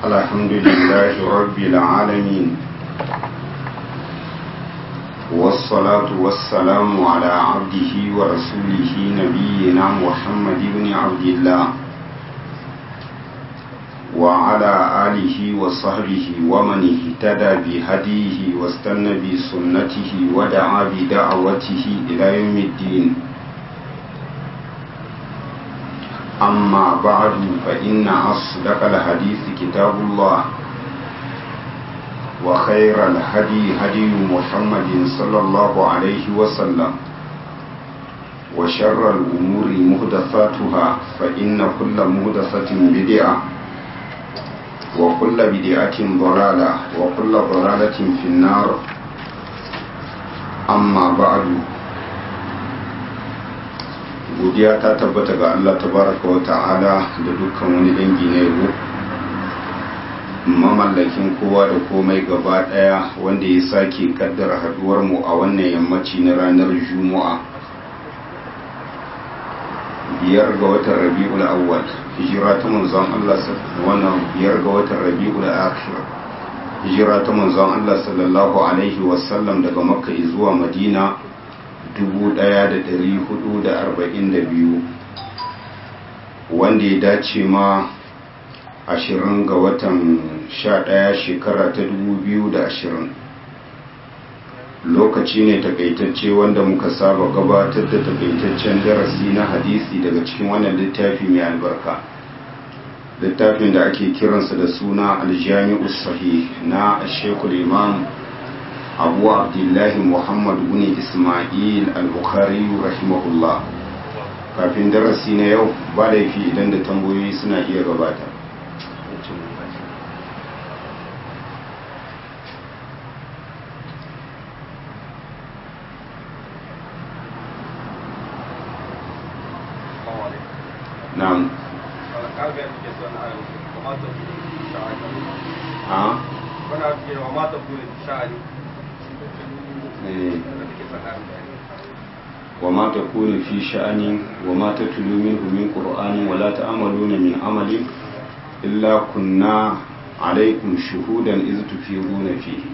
الحمد لله رب العالمين والصلاة والسلام على عبده ورسوله نبينا محمد بن عبد الله وعلى آله وصحبه ومن اهتدى بهديه واستنى بسنته ودعا بدعوته إلى يوم الدين أما بعد فإن أصدق الحديث كتاب الله وخير الهدي هدي محمد صلى الله عليه وسلم وشر الأمور مهدفاتها فإن كل مهدفة بدعة وكل بدعة ضلالة وكل ضلالة في النار أما بعد godiya ta tabbata ga Allah tabaraka wa ta'ala da dukkan wani dangi na yabo mamallakin kowa da komai gaba daya wanda ya sake kaddara haduwar mu a wannan yammaci na ranar juma'a biyar ga watan rabi'ul awwal hijira ta manzon Allah wannan biyar ga watan rabi'ul akhir hijira ta manzon Allah sallallahu alaihi wasallam daga makka zuwa madina 1442 wanda ya dace ma 20 ga watan 11 shekara ta 2020 lokaci ne takaitacce wanda muka saba gabatar da takaitaccen darasi na hadisi daga cikin wannan littafi mai albarka littafin da ake kiransa da suna aljami'u sahih na shekul imam abu abdullahi muhammad bin ismail al-bukhari rahimahullah kafin darasi na yau ba laifi idan da tambayoyi suna iya gabata na'am a وما تقول الشاعر وما تكون في شأن وما تتلو منه من قرآن ولا تعملون من عمل إلا كنا عليكم شهودا إذ تفيضون فيه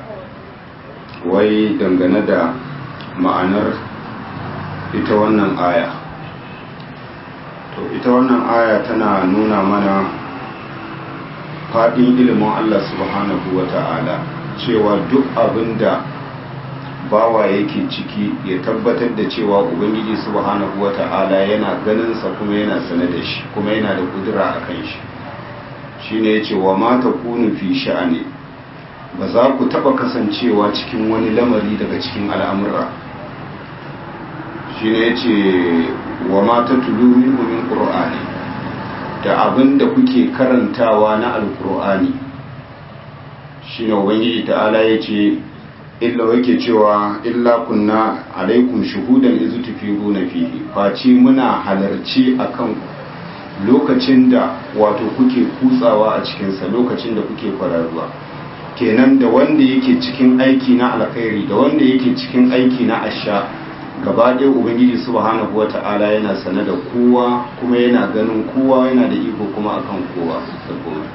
wai dangane da ma'anar ita wannan aya to ita wannan aya tana nuna mana faɗin ilimin Allah subhanahu wa ta'ala cewa duk abin da bawa yake ciki ya tabbatar da cewa ubangiji subhanahu wata'ala yana ganinsa kuma yana sane da shi kuma yana da kudura a kan shi shine yace wa ma takunu fi sha'ani ba za ku taba kasancewa cikin wani lamari daga cikin al'amura shine yace wa ma tatlu minhu min qur'ani da abin da kuke karantawa na alqur'ani shine ubangiji ta'ala yace illa yake cewa illa kunna alaikum shuhudan izu tufiruna fihi face muna halarci akan lokacin da wato kuke kutsawa a cikinsa lokacin da kuke kwararuwa kenan da wanda yake cikin aiki na alkhairi da wanda yake cikin aiki na asha gaba ɗaya ubangiji subhanahu wata'ala yana sane da kowa kuma yana ganin kowa yana da iko kuma akan kowa da komai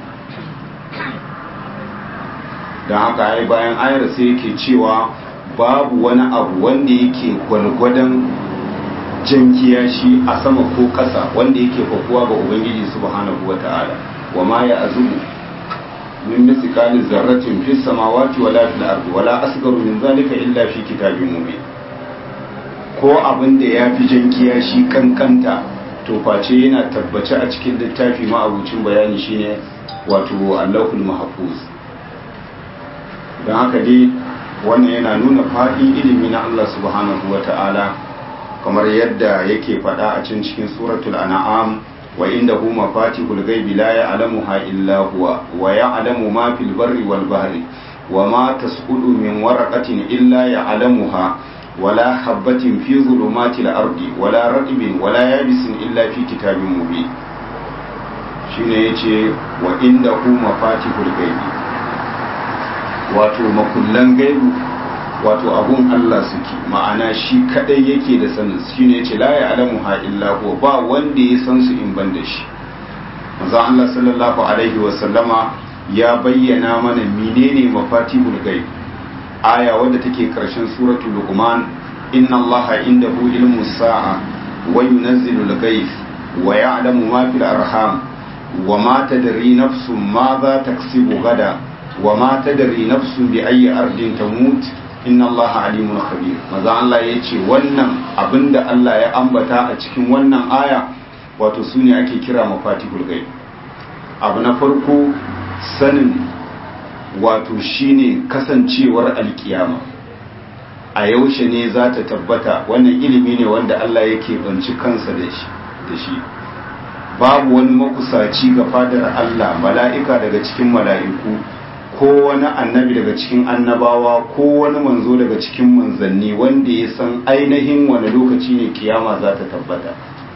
don haka ai bayan ayar sai yake cewa babu wani abu wanda yake gwalgwadon jan kiyashi a sama ko ƙasa wanda yake fakuwa ga ubangiji subhanahu wa ta'ala wa ma ya azubu min misqali zarratin fis samawati wala fil ardi wala asgaru min zalika illa fi kitabin mubin ko abin da ya fi jan kiyashi kankanta to face yana tabbace a cikin littafi ma abucin bayani shine wato Allahul Mahfuz don haka dai wannan yana nuna faɗin ilimi na Allah subhanahu wa ta'ala kamar yadda yake faɗa a cin cikin suratul an'am wa inda hu mafatihul ghaibi la ya'lamuha illa huwa wa ya'lamu ma fil barri wal bahri wa ma tasqutu min waraqatin illa ya'lamuha wala habatin fi zulumatil ardi wala ratbin wala yabisin illa fi kitabin mubin shine yace wa inda hu mafatihul ghaibi wato makullan gaibu wato abun Allah suke ma'ana shi kadai yake da sanin shi ne ce la ya'lamu ha illa huwa ba wanda ya san su in ban da shi manzon Allah sallallahu alaihi wa sallama ya bayyana mana menene mafatihul ghaib aya wadda take karshen suratul luqman inna allaha indahu ilmu sa'a wa yunazzilu al-ghayth wa ya'lamu ma fil arham wa ma tadri nafsun ma za taksibu gada wa ma tadri nafsun bi ayyi ardin tamut inna allaha alimun khabir maza Allah yace wannan abinda Allah ya ambata a cikin wannan aya wato sune ake kira mafatihul ghaib abu na farko sanin wato shine kasancewar alkiyama a yaushe ne za ta tabbata wannan ilimi ne wanda Allah yake banci kansa da shi da shi babu wani makusaci ga fadar Allah mala'ika daga cikin mala'iku ko wani annabi daga cikin annabawa ko wani manzo daga cikin manzanni wanda ya san ainihin wani lokaci ne kiyama za ta tabbata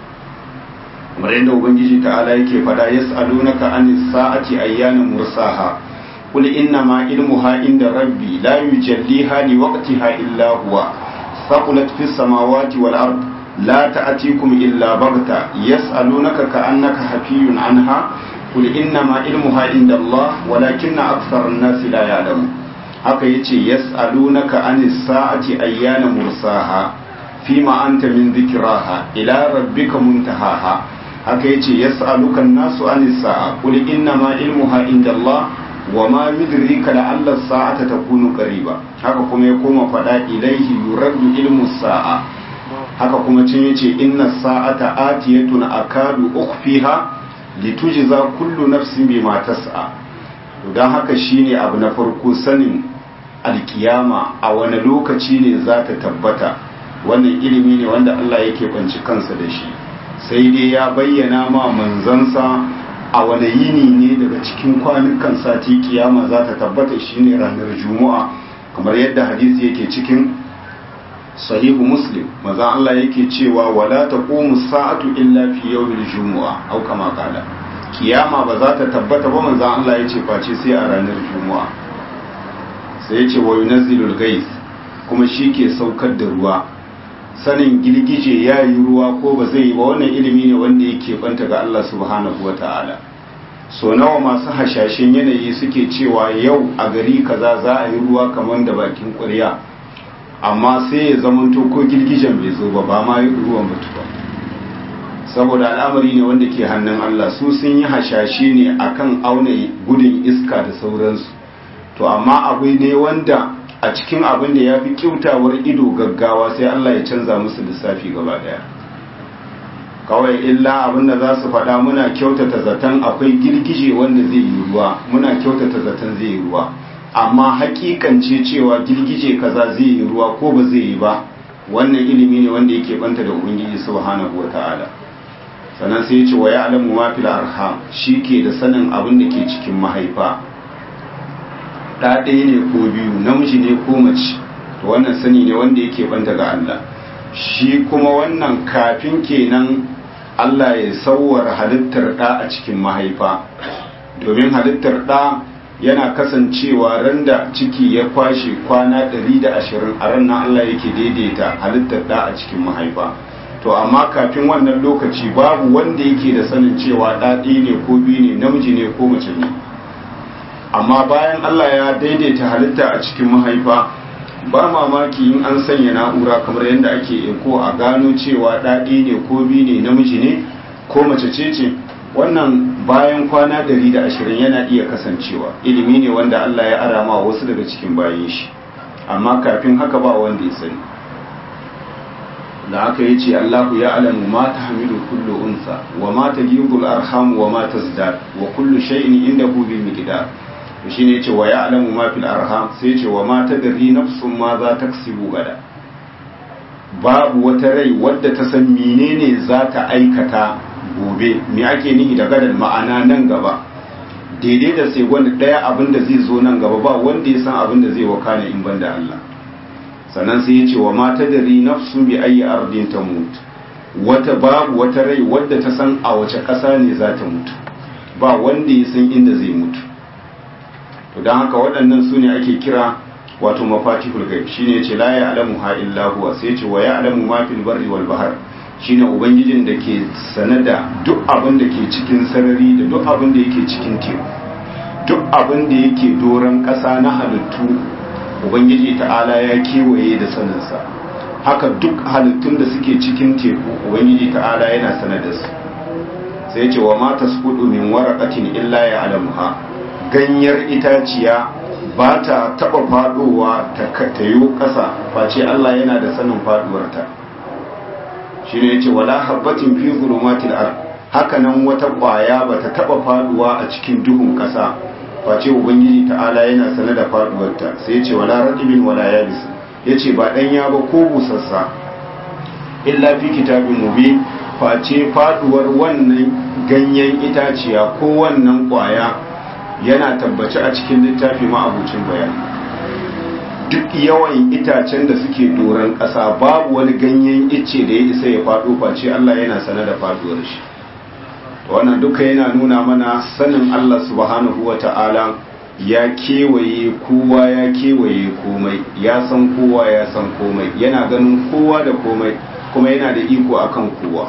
kamar yadda ubangiji ta'ala yake fada yas'alunaka anis sa'ati ayyana mursaha qul inna ma ilmuha inda rabbi la yujalliha li waqtiha illa huwa saqulat fis samawati wal ard la ta'tikum illa baghta yas'alunaka ka'annaka hafiyun anha qul inna ma ilmuha inda Allah walakinna akthara an-nasi la ya'lamun haka yace yas'alunaka anis sa'ati ayyana mursaha fima anta min dhikraha ila rabbika muntahaha haka yace yas'aluka an-nasu anis sa'a qul inna ma ilmuha inda Allah wa ma yudrika la'alla as-sa'ata takunu qariba haka kuma ya koma fada ilaihi yuraddu ilmu sa'a haka kuma cin yace inna as-sa'ata atiyatun akadu ukhfiha litujza kullu nafsin bima tas'a to dan haka shine abu na farko sanin alkiyama a wani lokaci ne za ta tabbata wannan ilimi ne wanda Allah yake banci kansa da shi sai dai ya bayyana ma manzansa a wani yini ne daga cikin kwanukan sati kiyama za ta tabbata shine ranar juma'a kamar yadda hadisi yake cikin sahihu muslim maza Allah yake cewa wala taqumu sa'atu illa fi yawmil jumu'a au kama qala kiyama ba za ta tabbata ba manzo Allah yace face sai a ranar juma'a sai yace wa yunazzilul ghaiz kuma shi ke saukar da ruwa sanin girgije ya yi ruwa ko ba zai yi ba wannan ilimi ne wanda yake banta ga Allah subhanahu wata'ala so nawa masu hashashen yanayi suke cewa yau a gari kaza za a yi ruwa kamar da bakin ƙwarya amma sai ya zamanto ko girgijen bai zo ba ba ma ruwan mutu ba saboda al'amari ne wanda ke hannun Allah su sun yi hashashe ne akan auna gudun iska da sauransu to amma abu ne wanda a cikin abin da ya fi kyautawar ido gaggawa sai Allah ya canza musu lissafi gaba daya kawai illa abin da za su faɗa muna kyautata zaton akwai girgije wanda zai yi ruwa muna kyautata zaton zai yi ruwa amma hakikance cewa girgije kaza zai yi ruwa ko ba zai yi ba wannan ilimi ne wanda yake banta da ubangiji subhanahu wataala sannan sai ya ce wa ya'lamu ma fil arham ke da sanin abin da ke cikin mahaifa ɗa ɗaya ne ko biyu namiji ne ko mace to wannan sani ne wanda yake banta ga Allah shi kuma wannan kafin kenan Allah ya sauwar halittar ɗa a cikin mahaifa domin halittar ɗa yana kasancewa ran da ciki ya kwashe kwana 120 a ran nan Allah yake daidaita halittar ɗa a cikin mahaifa to amma kafin wannan lokaci babu wanda yake da sanin cewa ɗa ɗaya ne ko biyu ne namiji ne ko mace ne amma bayan Allah ya daidaita halitta a cikin mahaifa ba mamaki in an sanya na'ura kamar yadda ake eko a gano cewa ɗaɗi ne ko biyu ne namiji ne ko mace ce ce wannan bayan kwana dari da ashirin yana iya kasancewa ilimi ne wanda Allah ya arama wasu daga cikin bayan shi amma kafin haka ba wanda ya sani da aka yi ce Allahu ya alamu ma ta hamilu kullu unsa wa ma ta arham wa ma ta wa kullu shay'in indahu bil miqdar shi ne ce wa ya alamu ma fil arham sai ce wa ma ta dari nafsun ma za ta gada babu wata rai wadda ta san menene za ta aikata gobe me ake nihi da gadan ma'ana nan gaba daidai da sai wanda daya abin da zai zo nan gaba ba wanda ya san abin da zai wakana in banda Allah sannan sai ya ce wa ma ta dari nafsun bi ayi ardin ta mutu wata babu wata rai wadda ta san a wace ƙasa ne za ta mutu ba wanda ya san inda zai mutu to don haka waɗannan su ne ake kira wato mafatihul gaib shine yace la ya'lamu ha illa huwa sai yace wa ya'lamu ma fil barri wal bahr shine ubangijin da ke sanada duk abin da ke cikin sarari da duk abin da yake cikin teku duk abin da yake doron ƙasa na halittu ubangiji ta'ala ya kewaye da saninsa haka duk halittun da suke cikin teku ubangiji ta'ala yana sanar da su sai ce wa mata su min waraqatin illa ya alamuha ganyar itaciya ba ta taba fadowa ta tayo ƙasa face Allah yana da sanin faduwarta shi ne yace wala habbatin fi zulumatil ard haka nan wata ƙwaya ba ta taba faduwa a cikin duhun ƙasa face ubangiji ta'ala yana sane da faduwarta sai yace wala raqibin wala yabis yace ba danya ba ko busassa illa fi kitabin mubin face faduwar wannan ganyen itaciya ko wannan kwaya yana tabbaci a cikin littafi ma'abucin bayani duk yawan itacen da suke doron ƙasa babu wani ganyen icce da ya isa ya faɗo face Allah yana sane da faduwar shi wannan duka yana nuna mana sanin Allah subhanahu wa ta'ala ya kewaye kowa ya kewaye komai ya san kowa ya san komai yana ganin kowa da komai kuma yana da iko akan kowa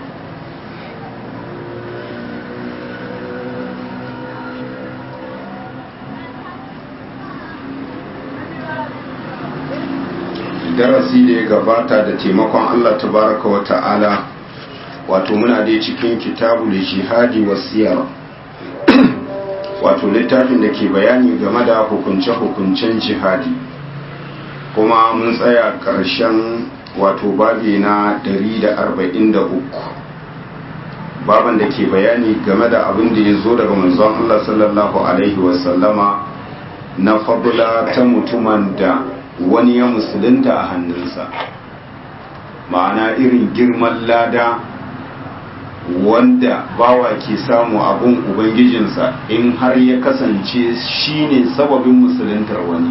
darasi da ya gabata da taimakon Allah tabaraka wa ta'ala wato muna dai cikin kitabul jihadi wasiyar wato littafin da ke bayani game da hukunce-hukuncen jihadi kuma mun tsaya ƙarshen wato babi na 143 baban da ke bayani game da abin da ya zo daga manzon Allah sallallahu alaihi wasallama na fadula ta mutumin da wani ya musulunta a hannunsa ma'ana irin girman lada wanda bawa ke samu abun ubangijinsa in har ya kasance shine sababin musuluntar wani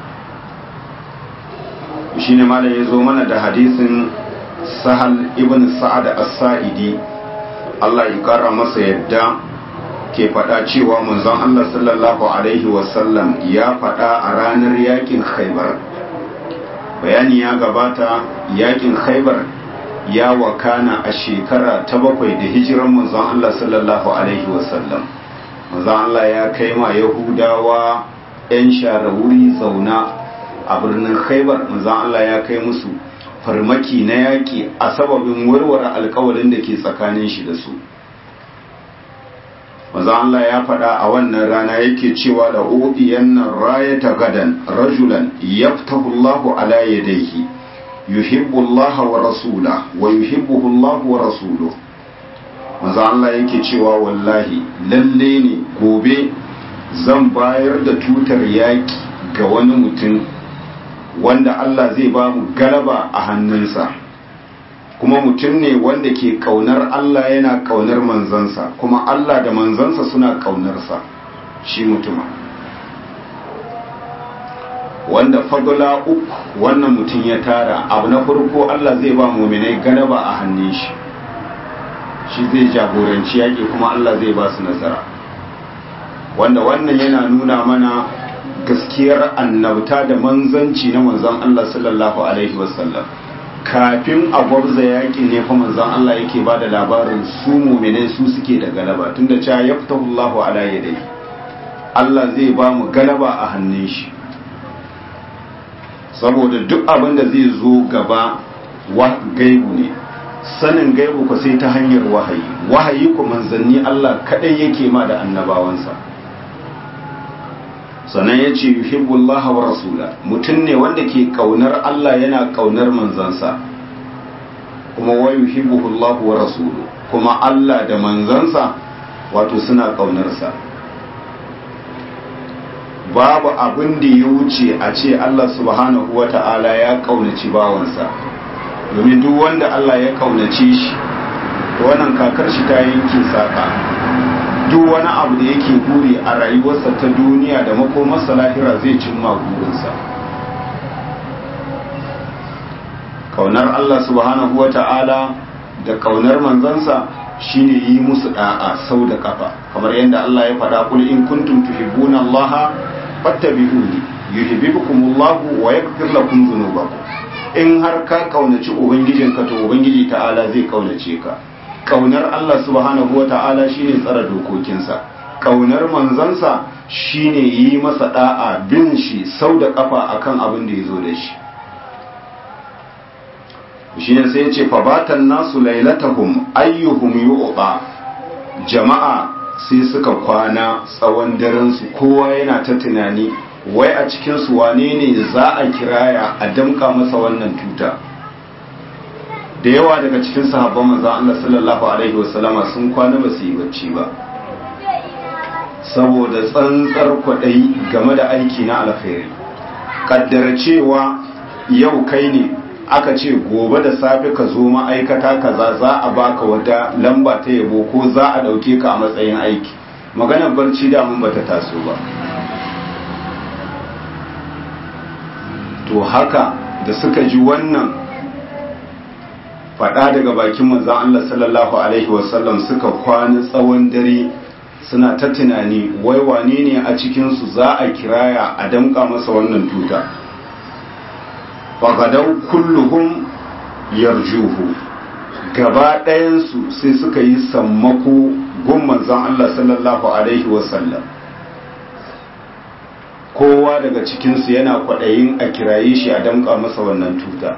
shine malam ya zo mana da hadisin sahal ibn sa'ad as-sa'idi Allah ya kara masa yadda ke faɗa cewa manzon Allah sallallahu alaihi wasallam ya faɗa a ranar yakin khaibar bayani ya gabata yakin khaibar ya wakana a shekara ta bakwai da hijiran manzon Allah sallallahu alaihi wasallam manzon Allah ya kai ma yahudawa 'yan share wuri zauna a birnin khaibar manzon Allah ya kai musu farmaki na yaƙi a sababin warware alkawalin da ke tsakanin shi da su manzon Allah ya faɗa a wannan rana yake cewa da udiyan nan rayata gadan rajulan yaftahu Allahu ala yadayhi yuhibbu Allah wa rasula wa yuhibbuhu Allah wa rasuluhu manzo Allah yake cewa wallahi lalle ne gobe zan bayar da tutar yaki ga wani mutum wanda Allah zai ba mu galaba a hannunsa kuma mutum ne wanda ke kaunar Allah yana kaunar manzansa kuma Allah da manzansa suna kaunarsa shi mutuma wanda fadula uku wannan mutum ya tara abu na farko Allah zai ba muminai galaba a hannun shi shi zai jagoranci yaƙi kuma Allah zai ba su nasara wanda wannan yana nuna mana gaskiyar annabta da manzanci na manzon Allah sallallahu alaihi wasallam kafin a gwabza yaƙi ne fa manzon Allah yake ba da labarin su muminai su suke da galaba tunda cewa yaftahu Allahu ala yadayhi Allah zai ba mu galaba a hannun shi saboda duk abin da zai zo gaba wa gaibu ne sanin gaibu ku sai ta hanyar wahayi wahayi ku manzanni Allah kadai yake ma da annabawansa sannan ya ce yuhibbullah wa rasula mutum ne wanda ke kaunar Allah yana kaunar manzansa kuma wa yuhibbuhullah wa rasulu kuma Allah da manzansa wato suna kaunarsa babu abin da ya wuce a ce Allah subhanahu wa ta'ala ya kaunaci bawansa domin duk wanda Allah ya kaunace shi wannan kakar shi ta yanke saka duk wani abu da yake buri a rayuwarsa ta duniya da makomarsa lahira zai cimma burinsa kaunar Allah subhanahu wa ta'ala da kaunar manzansa shine yi musu da'a sau da kafa kamar yadda Allah ya faɗa kul in kuntum tuhibbuna Allah fattabi'uni yuhibbukumullahu wa yaghfir lakum dhunubakum in har ka kaunaci ubangijinka to ubangiji ta'ala zai kaunace ka kaunar Allah subhanahu wa ta'ala shine tsara dokokinsa kaunar manzansa shine yi masa da'a bin shi sau da kafa akan abin da ya zo da shi shine sai ya ce fabatan nasu lailatahum ayyuhum yu'ta jama'a sai suka kwana tsawon daren su kowa yana ta tunani wai a cikin su wane ne za a kiraya a damka masa wannan tuta da yawa daga cikin sahabban manzon Allah sallallahu alaihi wasallama sun kwana ba su yi bacci ba saboda tsantsar kwaɗayi game da aiki na alkhairi kaddara cewa yau kai ne aka ce gobe da safe ka zo ma'aikata kaza za a baka wata lamba ta yabo ko za a ɗauke ka a matsayin aiki maganar barci damun bata taso ba to haka da suka ji wannan faɗa daga bakin manzan Allah sallallahu Alaihi wasallam suka kwana tsawon dare suna ta tunani wai wane ne a cikinsu za a kiraya a damƙa masa wannan tuta fagadau kulluhum yarjuhu gaba ɗayansu sai suka yi sammako gun manzan Allah sallallahu Alaihi wasallam kowa daga cikinsu yana kwaɗayin a kiraye shi a damƙa masa wannan tuta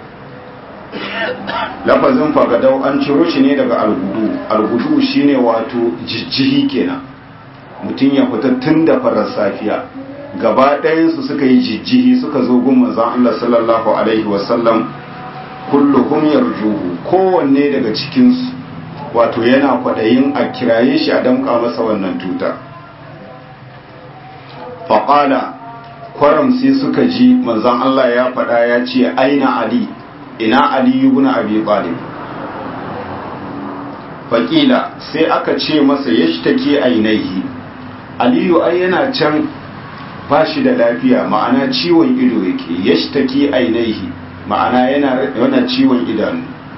lafazin fagadau an ciro shi ne daga algudu algudu shine wato jijjihi kenan mutum ya fita tun da farar safiya gaba ɗayansu suka yi jijjihi suka zo gun manzon Allah sallallahu alaihi wasallam kulluhum yarjuhu kowanne daga cikinsu wato yana kwaɗayin a kiraye shi a damƙa masa wannan tuta faƙala kwaram sai suka ji manzon Allah ya faɗa ya ce aina ali ina aliyu ibn abi talib faƙila sai aka ce masa yashtaki ainihi aliyu ai yana can ba shi da lafiya ma'ana ciwon ido yake yashtaki ainihi ma'ana yana yana ciwon idanu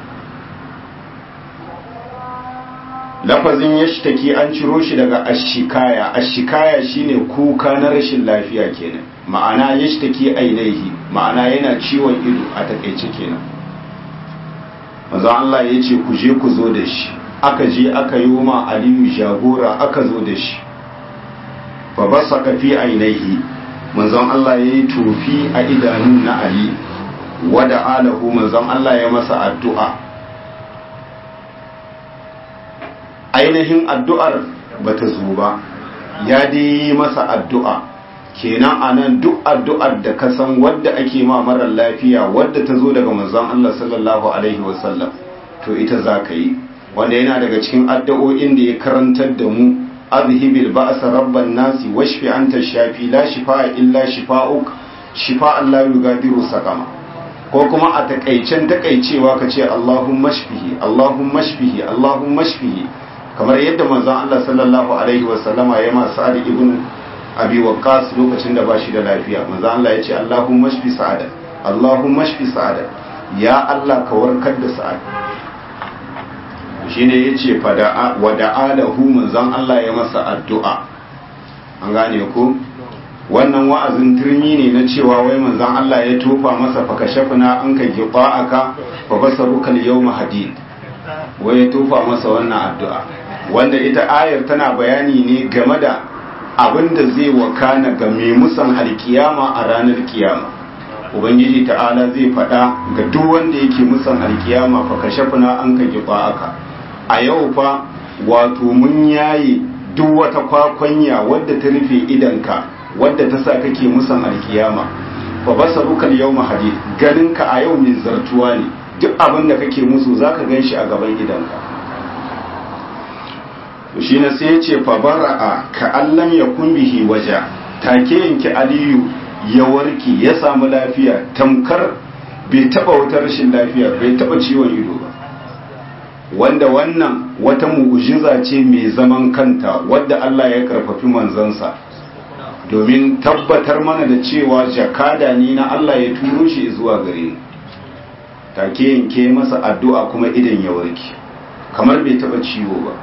lafazin yashtaki an ciro shi daga ashikaya ashikaya shine kuka na rashin lafiya kenan ma'ana yashtaki ainihi ma'ana yana ciwon ido a takaice kenan manzo Allah ya ce ku je ku zo da shi aka je aka yi ma aliyu jagora aka zo da shi fa basaka fi ainihi manzon Allah ya yi tofi a idanu na ali wada alahu manzon Allah ya masa addu'a ainihin addu'ar bata zo ba ya dai masa addu'a kenan anan duk addu'ar da ka san wadda ake ma marar lafiya wadda ta zo daga manzon Allah sallallahu alaihi wasallam to ita za ka yi wanda yana daga cikin addu'o'in da ya karantar da mu azhibil ba'sa rabban nasi washfi anta shafi la shifaa illa shifaa'uk shifa'an la yughadiru saqama ko kuma a takaicen takaicewa ka ce Allahumma shfihi Allahumma shfihi Allahumma shfihi kamar yadda manzon Allah sallallahu alaihi wasallama ya ma Sa'ad ibn Abi Waqqas lokacin da bashi da lafiya manzon Allah ya ce Allahumma shfi Sa'ad Allahumma shfi Sa'ad ya Allah ka warkar da Sa'ad shine yace fada wa da'alahu manzon Allah ya masa addu'a an gane ko wannan wa'azin turmi ne na cewa wai manzon Allah ya tofa masa fakashafna an ka aka fa basaruka al-yawma hadid wai ya tofa masa wannan addu'a wanda ita ayar tana bayani ne game da abin da zai wakana ga mai musan alkiyama a ranar kiyama ubangiji ta'ala zai faɗa ga duk wanda yake musan alkiyama fakashafna an ka aka a yau fa wato mun yaye duk wata kwakwanya wadda ta rufe idanka wadda ta sa kake musan alkiyama fa basaruka yawma hadid ganinka a yau mai zartuwa ne duk abin da kake musu zaka ganshi a gaban idanka to shine sai ya ce fa bara'a ka allam yakun bihi waja take yanki aliyu ya warke ya samu lafiya tamkar bai taba wata rashin lafiya bai taba ciwon ido ba wanda wannan wata mu'ujiza ce mai zaman kanta wadda Allah ya karfafi manzansa domin tabbatar mana da cewa jakada ne na Allah ya turo shi zuwa gare mu take yanke masa addu'a kuma idan ya warke kamar bai taba ciwo ba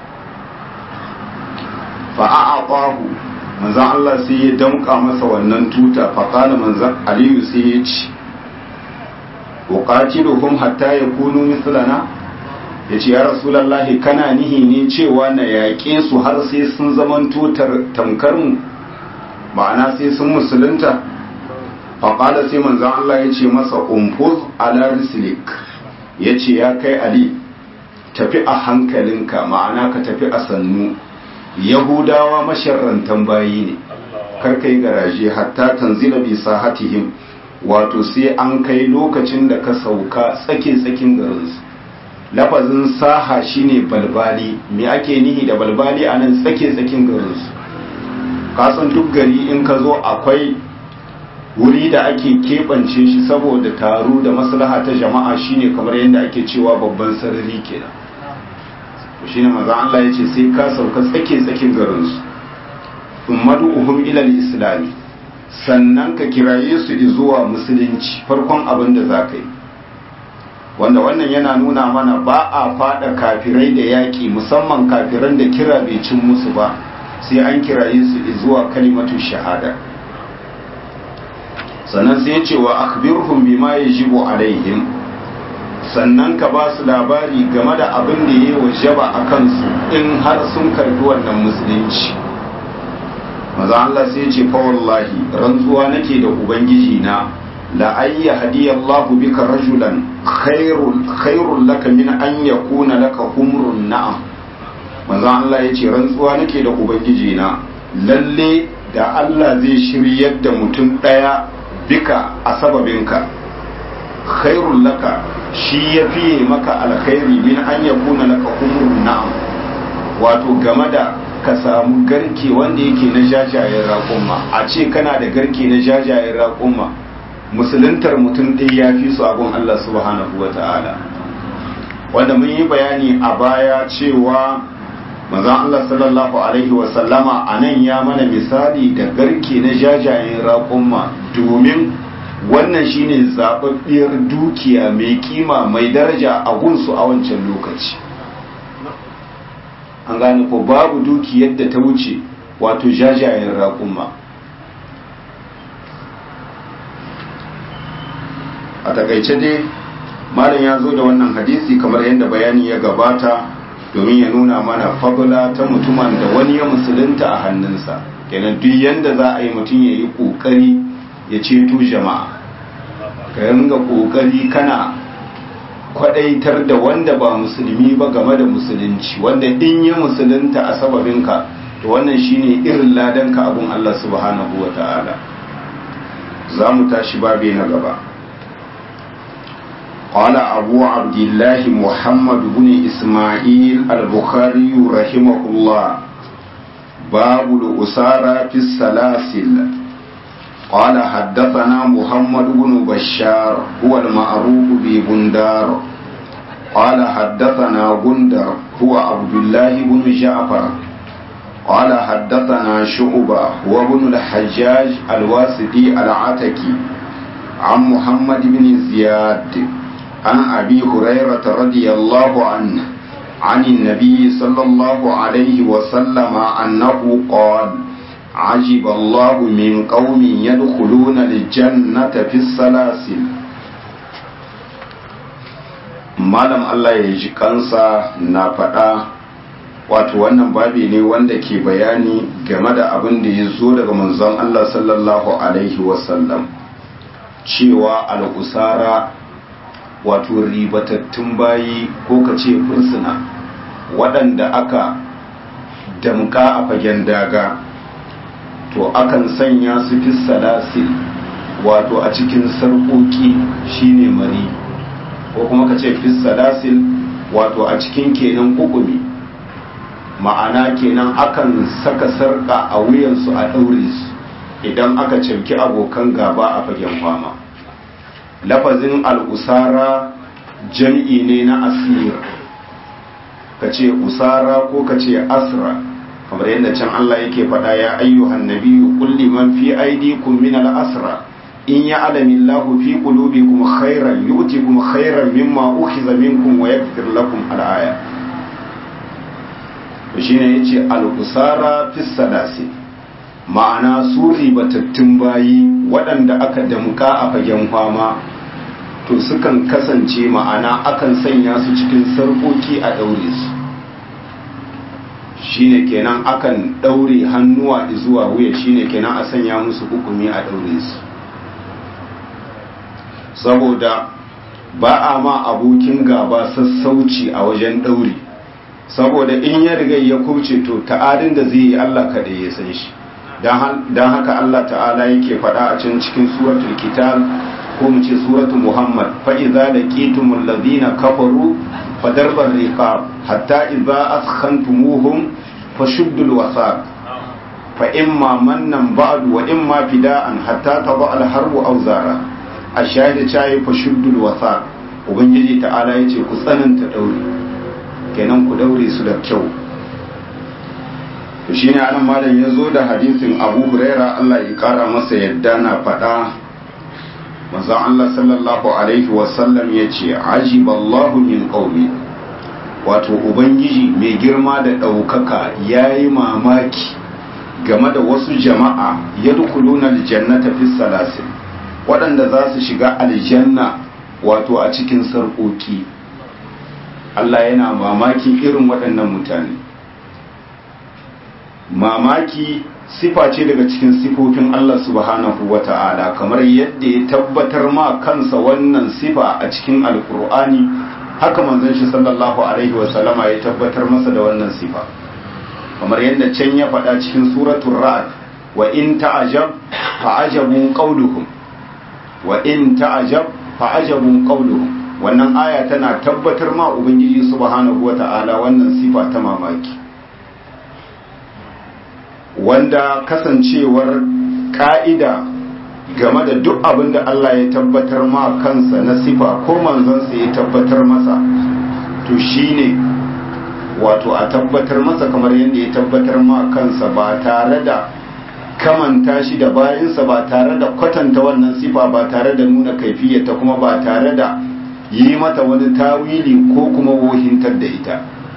fa a'aqahu manzan Allah sai ya damka masa wannan tuta fa kana manzan Aliyu sai ya ci uqatiluhum hatta yakunu mithlana ya ce ya rasulallahi kana nihi ne cewa na yaƙe su har sai sun zamanto tamkar mu ma'ana sai sun musulunta faƙala sai manzan Allah ya ce masa umfuz ala rislik ya ce ya kai ali tafi a hankalinka ma'ana ka tafi a sannu yahudawa masharrantan bayi ne karka yi garaje hatta tanzila bi sahatihim wato sai an kai lokacin da ka sauka tsake-tsakin garinsu lafazin saha shine balbali me ake nihi da balbali a nan tsake-tsakin garinsu kasan duk gari in ka zo akwai wuri da ake keɓance shi saboda taro da maslaha ta jama'a shine kamar yadda ake cewa babban sarari kenan shine maza Allah ya ce sai ka sauka tsake-tsakin garinsu ummadu uhum ilal islami sannan ka kiraye su zuwa musulunci farkon abin da za ka yi wanda wannan yana nuna mana ba a fada kafirai da yaƙi musamman kafiran da kira bai cin musu ba sai an kiraye su zuwa kalimatu shahada sannan sai ce wa akhbirhum bima yajibu alaihim sannan ka ba su labari game da abin da ya wajaba a kansu in har sun karbi wannan musulunci maza Allah sai ce fa wallahi rantsuwa nake da ubangiji na la ayya hadiyallahu bika rajulan khairul khairul laka min an yakuna laka humrun na'am maza Allah ya ce rantsuwa nake da ubangiji na lalle da Allah zai shiryar da mutum daya bika a sababinka khairul laka shi ya fiye maka alkhairi min an yakuna laka humrun na'am wato game da ka samu garke wanda yake na jajayen raƙumma a ce kana da garke na jajayen raƙumma musuluntar mutum ɗaya ya fi su abin Allah subhanahu wa ta'ala wanda mun yi bayani a baya cewa mazan Allah sallallahu alaihi wasallama a nan ya mana misali da garke na jajayen raƙumma domin wannan shine zaɓaɓɓiyar dukiya mai kima mai daraja a gunsu a wancan lokaci an gane ko babu duki yadda ta wuce wato jajayen raƙumma a takaice dai malam ya zo da wannan hadisi kamar yadda bayani ya gabata domin ya nuna mana fagula ta mutumin da wani ya musulunta a hannunsa kenan duk yadda za a yi mutum ya yi ƙoƙari ya ceto jama'a ka ringa ƙoƙari kana kwadaitar da wanda ba musulmi ba game da musulunci wanda in ya musulunta a sababinka to wannan shine irin ladanka abun Allah subhanahu wa ta'ala za mu tashi babe na gaba قال أبو عبد الله محمد بن إسماعيل البخاري رحمه الله باب الأسارى في السلاسل قال حدثنا محمد بن بشار هو المعروف ببندار قال حدثنا بندر هو عبد الله بن جعفر قال حدثنا شعبة هو ابن الحجاج الواسطي العتكي عن محمد بن زياد عن أبي هريرة رضي الله عنه عن النبي صلى الله عليه وسلم أنه قال عجب الله من قوم يدخلون الجنة في السلاسل malam Allah ya ji kansa na faɗa wato wannan babi ne wanda ke bayani game da abin da ya zo daga manzon Allah sallallahu alaihi wasallam cewa al'usara wato ribatattun bayi ko ka ce fursuna waɗanda aka damka a fagen daga to akan sanya su fi salasil wato a cikin sarƙoƙi shine mari ko kuma ka ce fi salasil wato a cikin kenan kukumi ma'ana kenan akan saka sarƙa a wuyansu a ɗaure su idan aka cimki abokan gaba a fagen fama lafazin al'usara jam'i ne na asir ka ce usara ko ka ce asra kamar yadda can Allah yake faɗa ya ayyuhan nabiyyu kulli man fi aydikum min al-asra in ya'lamu Allahu fi qulubikum khairan yu'tikum khairan mimma ukhiza minkum wa yaghfir lakum al-aya to shine yace al-usara fi sadasi ma'ana su ribatattun bayi waɗanda aka damka a fagen fama to sukan kasance ma'ana akan sanya su cikin sarkoki a daure su shine kenan akan daure hannuwa zuwa wuya shine kenan a sanya musu hukumi a daure su saboda ba a ma abokin gaba sassauci a wajen daure saboda in ya riga ya kuce to ta'adin da zai yi Allah kaɗai ya san shi don haka Allah ta'ala yake faɗa a can cikin suratul kitab ko mu ce suratul muhammad fa idza laqitumul ladina kafaru fadarbar riqab hatta idza askhantumuhum fashuddul wasaq fa imma mannan ba'du wa imma fida'an hatta taba al harbu aw zara ashahida chai fashuddul wasaq ubangiji ta'ala yace ku tsananta daure kenan ku daure su da kyau to shine anan malam ya zo da hadisin Abu Huraira Allah ya kara masa yadda na faɗa manzon Allah sallallahu alaihi wasallam ya ce ajiballahu min qaumi wato ubangiji mai girma da ɗaukaka ya yi mamaki game da wasu jama'a ya dukuluna aljannata fi salasin waɗanda za su shiga aljanna wato a cikin sarƙoƙi Allah yana mamaki irin waɗannan mutane mamaki sifa ce daga cikin sifofin Allah subhanahu wa ta'ala kamar yadda ya tabbatar ma kansa wannan sifa a cikin alkur'ani haka manzon shi sallallahu alaihi wa sallama ya tabbatar masa da wannan sifa kamar yadda can ya faɗa cikin suratul ra'd wa in ta'ajab fa'ajabu qawluhum wa in ta'ajab fa'ajabu qawluhum wannan aya tana tabbatar ma ubangiji subhanahu wa ta'ala wannan sifa ta mamaki wanda kasancewar ka'ida game da duk abin da Allah ya tabbatar ma kansa na sifa ko manzansa ya tabbatar masa to shine wato a tabbatar masa kamar yadda ya tabbatar ma kansa ba tare da kamanta shi da bayansa ba tare da kwatanta wannan sifa ba tare da nuna kaifiyata kuma ba tare da yi mata wani tawili ko kuma wohintar da ita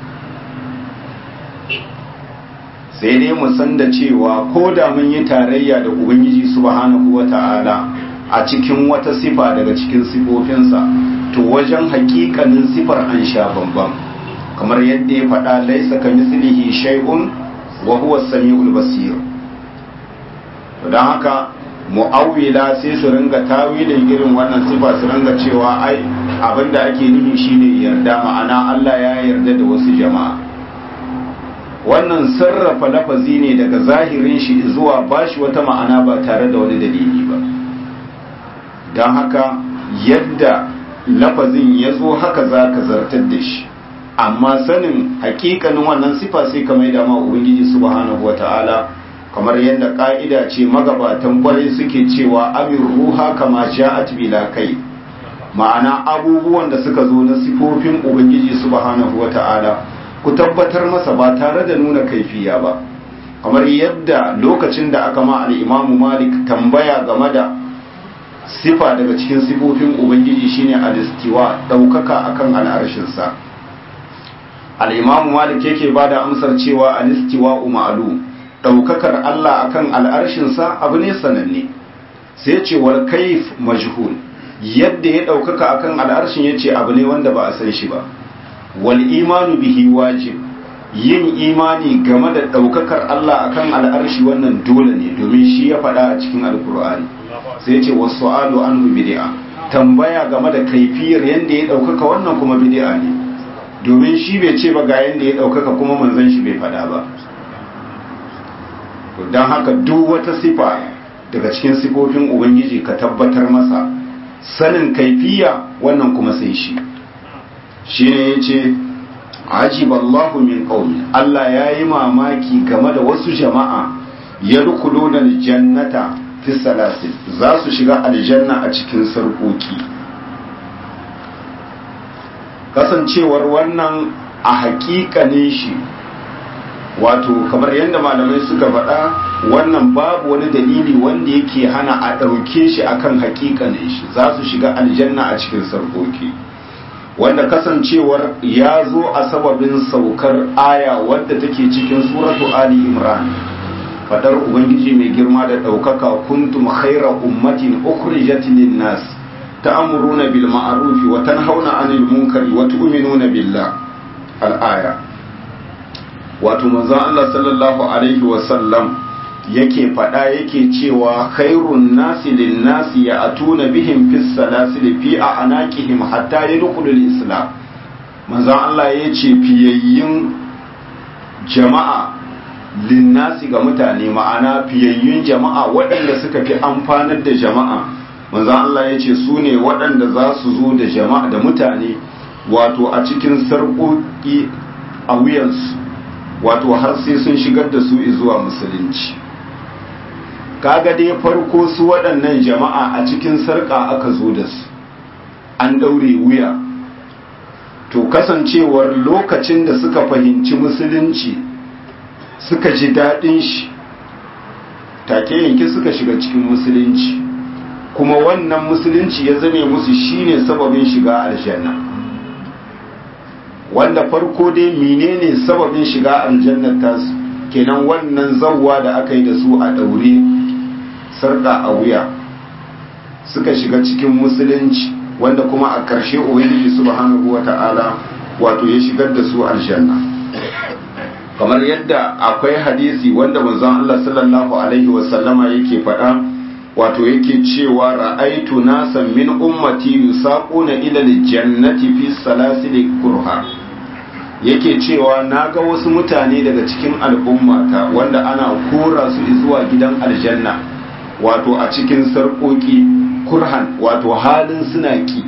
sai dai mu san da cewa ko da mun yi tarayya da ubangiji subhanahu wata'ala a cikin wata sifa daga cikin sifofinsa to wajen hakikanin sifar an sha bambam kamar yadda ya faɗa laisa ka mislihi shay'un wa huwa samiul basir to dan haka mu'awwila sai su ringa tawilin irin wannan sifa su ringa cewa ai abinda ake nufi shine yarda ma'ana Allah ya yarda da wasu jama'a wannan sarrafa lafazi ne daga zahirin shi zuwa bashi wata ma'ana ba tare da wani dalili ba don haka yadda lafazin ya zo haka za ka zartar da shi amma sanin hakikanin wannan sifa sai ka mai dama ubangiji subhanahu wata'ala kamar yadda ka'ida ce magabatan kwarai suke cewa amin ruha kama ja'at bila kai ma'ana abubuwan da suka zo na sifofin ubangiji subhanahu wata'ala ku tabbatar masa ba tare da nuna kaifiya ba kamar yadda lokacin da aka ma al'imamu malik tambaya game da sifa daga cikin sifofin ubangiji shine alistiwa ɗaukaka akan al'arshinsa al'imamu malik yake ba da amsar cewa alistiwa umaru ɗaukakar allah akan al'arshinsa abu ne sananne sai cewar kaif majhul yadda ya ɗaukaka akan al'arshin ya ce abu ne wanda ba a san shi ba wal imanu bihi wajib yin imani game da ɗaukakar Allah akan al'arshi wannan dole ne domin shi ya faɗa a cikin alkur'ani sai ce wasu alu anhu bid'a tambaya game da kaifiyar yadda ya ɗaukaka wannan kuma bid'a ne domin shi bai ce ba ga yadda ya ɗaukaka kuma manzon shi bai faɗa ba don haka duk wata sifa daga cikin sifofin ubangiji ka tabbatar masa sanin kaifiya wannan kuma sai shi shine yace ajiballahu min qaumi Allah yayi mamaki game da wasu jama'a yadkhuluna aljannata fi salasil za su shiga aljanna a cikin sarkoki kasancewar wannan a haƙiƙanin shi wato kamar yadda malamai suka faɗa wannan babu wani dalili wanda yake hana a ɗauke shi akan haƙiƙanin shi za su shiga aljanna a cikin sarkoki wanda kasancewar ya zo a sababin saukar aya wadda take cikin suratu ali imran fadar ubangiji mai girma da ɗaukaka kuntum khaira ummatin ukhrijat lin-nas ta'muruna bil ma'ruf wa tanhauna 'anil munkari wa tu'minuna billah al-aya wato manzon Allah sallallahu alaihi wa sallam yake faɗa yake cewa khairun nasi lin nasi ya atuna bihim fis salasil fi a'naqihim hatta yadkhulul islam manzon Allah ya ce fiyayyun jama'a linnasi ga mutane ma'ana fiyayyun jama'a waɗanda suka fi amfanar da jama'a manzon Allah ya ce su ne waɗanda za su zo da jama'a da mutane wato a cikin sarƙoƙi a wuyansu wato har sai sun shigar da su zuwa musulunci kaga dai farko su waɗannan jama'a a cikin sarƙa aka zo da su an ɗaure wuya to kasancewar lokacin da suka fahimci musulunci suka ji daɗin shi take yanki suka shiga cikin musulunci kuma wannan musulunci ya zame musu shine sababin shiga aljanna wanda farko dai menene sababin shiga aljannar tasu kenan wannan zawwa da aka yi da su a ɗaure sarƙa a wuya suka shiga cikin musulunci wanda kuma a ƙarshe ubangiji subhanahu wata'ala wato ya shigar da su aljanna kamar yadda akwai hadisi wanda manzon Allah sallallahu alaihi wasallama yake faɗa wato yake cewa ra'aitu nasan min ummati yusaquna ila aljannati fi salasil kurha yake cewa naga wasu mutane daga cikin al'ummata wanda ana kora su zuwa gidan aljanna wato a cikin sarƙoƙi kurhan wato halin suna ki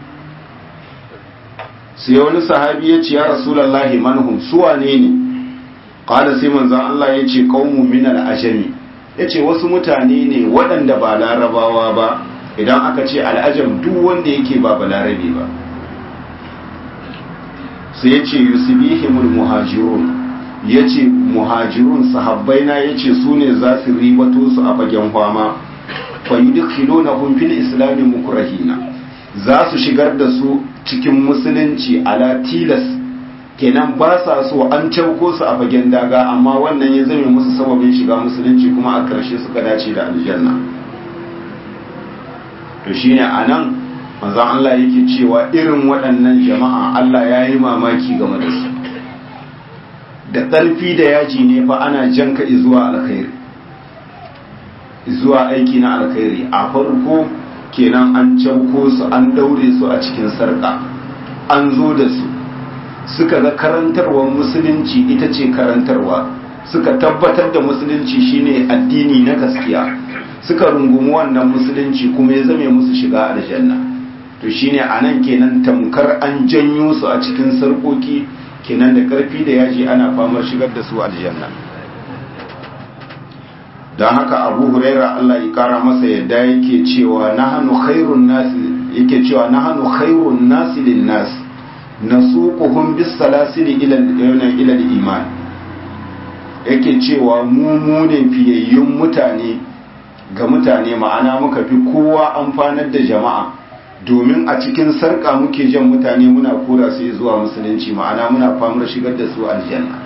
sai wani sahabi ya ce ya rasulallahi manhum suwa ne ne qala sai manzon Allah ya ce qaumu min al-ajami yace wasu mutane ne waɗanda ba larabawa ba idan aka ce al'ajam duk wanda yake ba balarabe ba sai yace yusbihimul muhajirun yace muhajirun sahabbaina yace su ne za su ribato su a fagen fama fayudkhilunahum fil islam mukrahina za su shigar da su cikin musulunci ala tilas kenan ba sa so an cauko su a fagen daga amma wannan ya zame musu sababin shiga musulunci kuma a ƙarshe suka dace da aljanna to shine anan manzon Allah yake cewa irin waɗannan jama'a Allah ya yi mamaki game da su da ƙarfi da yaji ne fa ana janka zuwa alkhairi zuwa aiki na alkhairi a farko kenan an cauko su an daure su a cikin sarƙa an zo da su suka ga karantarwar musulunci ita ce karantarwa suka tabbatar da musulunci shine addini na gaskiya suka rungumi wannan musulunci kuma ya zame musu shiga aljanna to shine anan kenan tamkar an janyo su a cikin sarƙoƙi kenan da ƙarfi da yaji ana famar shigar da su aljanna don haka abu huraira Allah ya kara masa yadda yake cewa nahanu khairun nasi yake cewa nahanu khairun nasi lin nas nasuquhum bis salasili ila ila iman yake cewa mu mu ne fiyayyun mutane ga mutane ma'ana muka fi kowa amfanar da jama'a domin a cikin sarka muke jan mutane muna kora su zuwa musulunci ma'ana muna famar shigar da su aljanna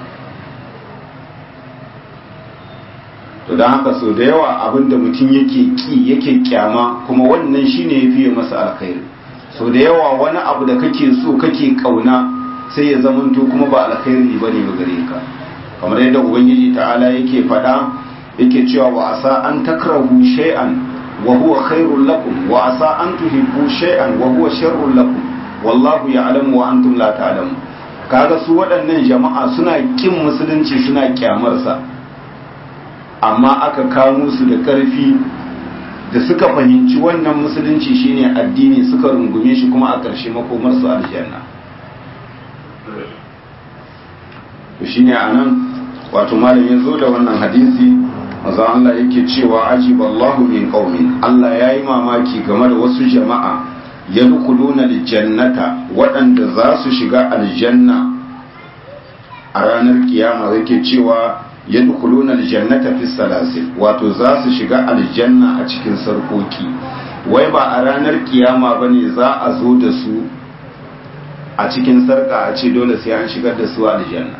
to don haka so da yawa abinda mutum yake ki yake kyama kuma wannan shine ya fiye masa alkhairi so da yawa wani abu da kake so kake kauna sai ya zamanto kuma ba alkhairi bane ba gare ka kamar yadda ubangiji ta'ala yake faɗa yake cewa wa asa an takrahu shay'an wa huwa khairul lakum wa asa an tuhibbu shay'an wa huwa sharrul lakum wallahu ya'lamu wa antum la ta'lamun kaga su waɗannan jama'a suna kin musulunci suna kyamarsa amma aka kamo su da ƙarfi da suka fahimci wannan musulunci shine addini suka rungume shi kuma a ƙarshe makomar su aljanna to shine anan wato malam ya zo da wannan hadisi manzo Allah yake cewa ajiballahu min qaumin Allah yayi mamaki game da wasu jama'a yadkhuluna aljannata waɗanda za su shiga aljanna a ranar kiyama yake cewa yadkhuluna aljannata fi salasil wato za su shiga aljanna a cikin sarkoki wai ba a ranar kiyama bane za a zo da su a cikin sarka a ce dole sai an shigar da su aljanna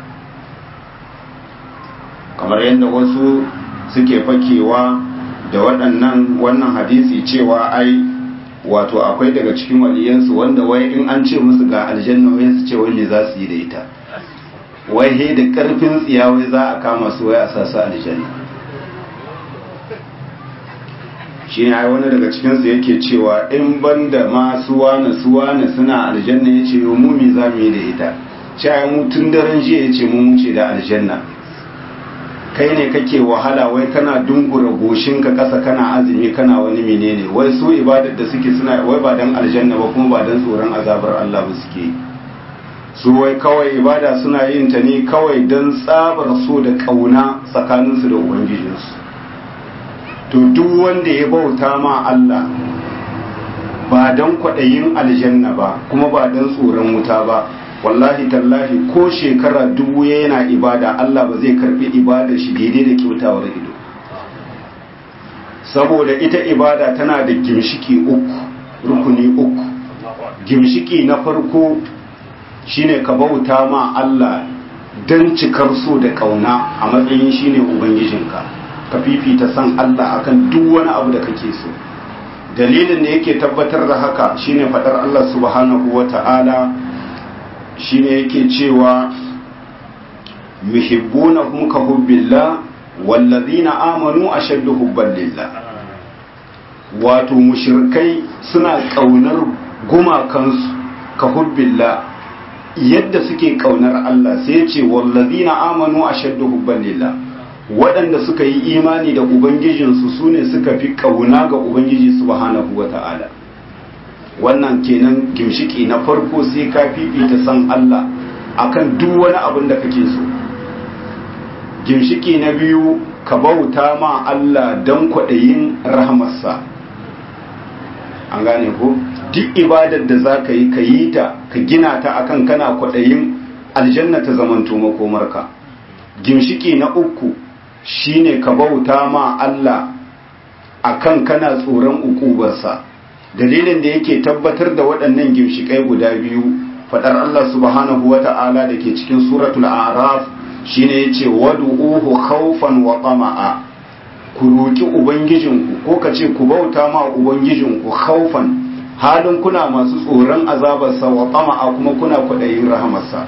kamar yadda wasu suke fakewa da waɗannan wannan hadisi cewa ai wato akwai daga cikin waliyansu wanda wai in an ce musu ga aljanna wai su ce wai me za su yi da ita wai he da karfin tsiya wai za a kama su wai a sa su aljanna shi ne ai wani daga cikinsu yake cewa in banda ma suwana suwana suna aljanna ya ce mu me za mu yi da ita cewa mu tun daren jiya ya ce mu wuce da aljanna kai ne kake wahala wai kana dungura goshinka kasa kana azumi kana wani menene wai su ibadar da suke suna wai ba dan aljanna ba kuma ba dan tsoron azabar Allah ba suke su wai kawai ibada suna yin ta ne kawai dan tsabar so da kauna tsakaninsu da ubangijinsu to duk wanda ya bauta ma Allah ba dan kwaɗayin aljanna ba kuma ba dan tsoron wuta ba wallahi tallahi ko shekara dubu yana ibada Allah ba zai karbi ibadar shi daidai da kyautawar ido saboda ita ibada tana da gimshiki uku rukuni uku gimshiki na farko shine ka bauta ma Allah don cikar so da kauna a matsayin shine ubangijinka ka fifita san Allah akan duk wani abu da kake so dalilin da yake tabbatar da haka shine fadar Allah subhanahu wata'ala shine yake cewa yuhibbunahum ka hubbillah wallazina amanu ashaddu hubban lillah wato mushrikai suna kaunar gumakansu ka hubbillah yadda suke kaunar Allah sai ce wallazina amanu ashaddu hubban lillah waɗanda suka yi imani da ubangijinsu sune suka fi kauna ga ubangiji subhanahu wata'ala wannan kenan gimshiki na farko sai ka fifita san Allah akan duk wani abin da kake so gimshiki na biyu ka bauta ma Allah don kwaɗayin rahamarsa an gane ko duk ibadar da za ka yi ka yi ta ka gina ta akan kana kwaɗayin aljanna ta zamanto makomarka gimshiki na uku shine ka bauta ma Allah akan kana tsoron ukubarsa dalilin da yake tabbatar da waɗannan gimshikai guda biyu fadar Allah subhanahu wa ta'ala da ke cikin suratul araf shine yace wad'uhu khawfan wa tama'a ku roki ubangijinku ko ka ce ku bauta ma ubangijinku khawfan halin kuna masu tsoron azabarsa wa tama'a kuma kuna kwaɗayin rahamarsa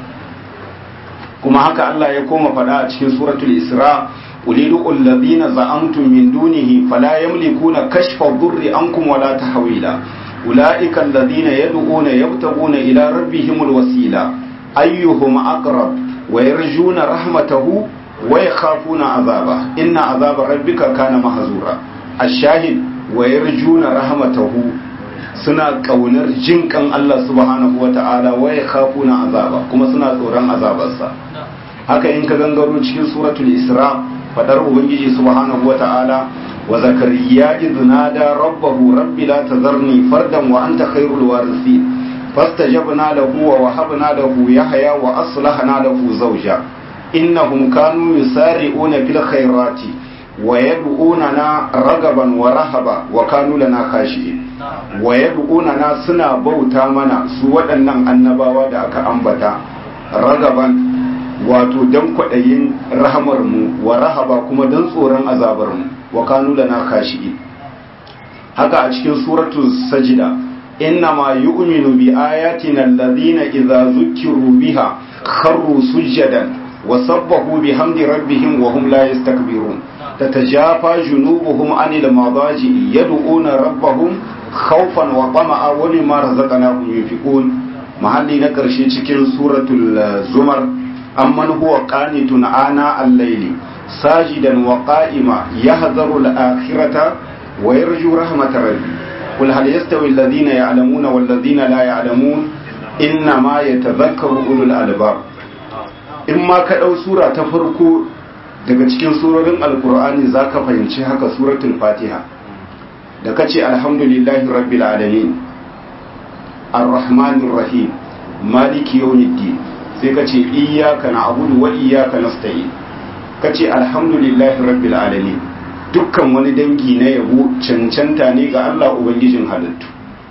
kuma haka Allah ya koma fada a cikin suratul isra ulidu alladhina za'amtum min dunihi fala yamlikuna kashfa dhurri ankum wala tahwila ulaika alladhina yad'una yabtaguna ila rabbihimul wasila ayyuhum aqrab wa yarjuna rahmatahu wa yakhafuna azaba inna azaba rabbika kana mahzura ash-shahid wa yarjuna rahmatahu suna kaunar jinkan Allah subhanahu wa ta'ala wa yakhafuna azaba kuma suna tsoron azabarsa haka in ka gangaro cikin suratul isra fadar ubangiji subhanahu wata'ala wa zakariya idh nada rabbahu rabbi la tazarni fardan wa anta khairul warithin fastajabna lahu wa wahabna lahu yahya wa aslahna lahu zawja innahum kanu yusari'una fil khairati wa yad'unana ragaban wa rahaba wa kanu lana khashi'in wa yad'unana suna bauta mana su waɗannan annabawa da aka ambata ragaban wato don kwaɗayin rahamarmu wa rahaba kuma don tsoron azabarmu wa kanu lana khashi'in haka a cikin suratu sajida inna ma yu'minu bi ayatina alladhina idza zukkiru biha kharru sujadan wa sabbahu bihamdi rabbihim wa hum la yastakbirun tatajafa junubuhum anil madaji yad'una rabbahum khawfan wa tama'a wa mimma razaqnahum yunfiqun mahalli na karshe cikin suratul zumar amman huwa qanitun ana al-layli sajidan wa qa'ima yahdharu al-akhirata wa yarju rahmatar rabbi qul hal yastawi alladhina ya'lamuna wal ladhina la ya'lamun inna ma yatadhakkaru ulul albab in ma ka dau sura ta farko daga cikin surorin alqur'ani zaka fahimci haka suratul fatiha da kace alhamdulillahi rabbil alamin arrahmanir rahim maliki yawmiddin sai ka ce iyaka na abudu wa iyaka nasta'in ka ce alhamdulillahi rabbil alamin dukkan wani dangi na yabo cancanta ne ga Allah ubangijin halittu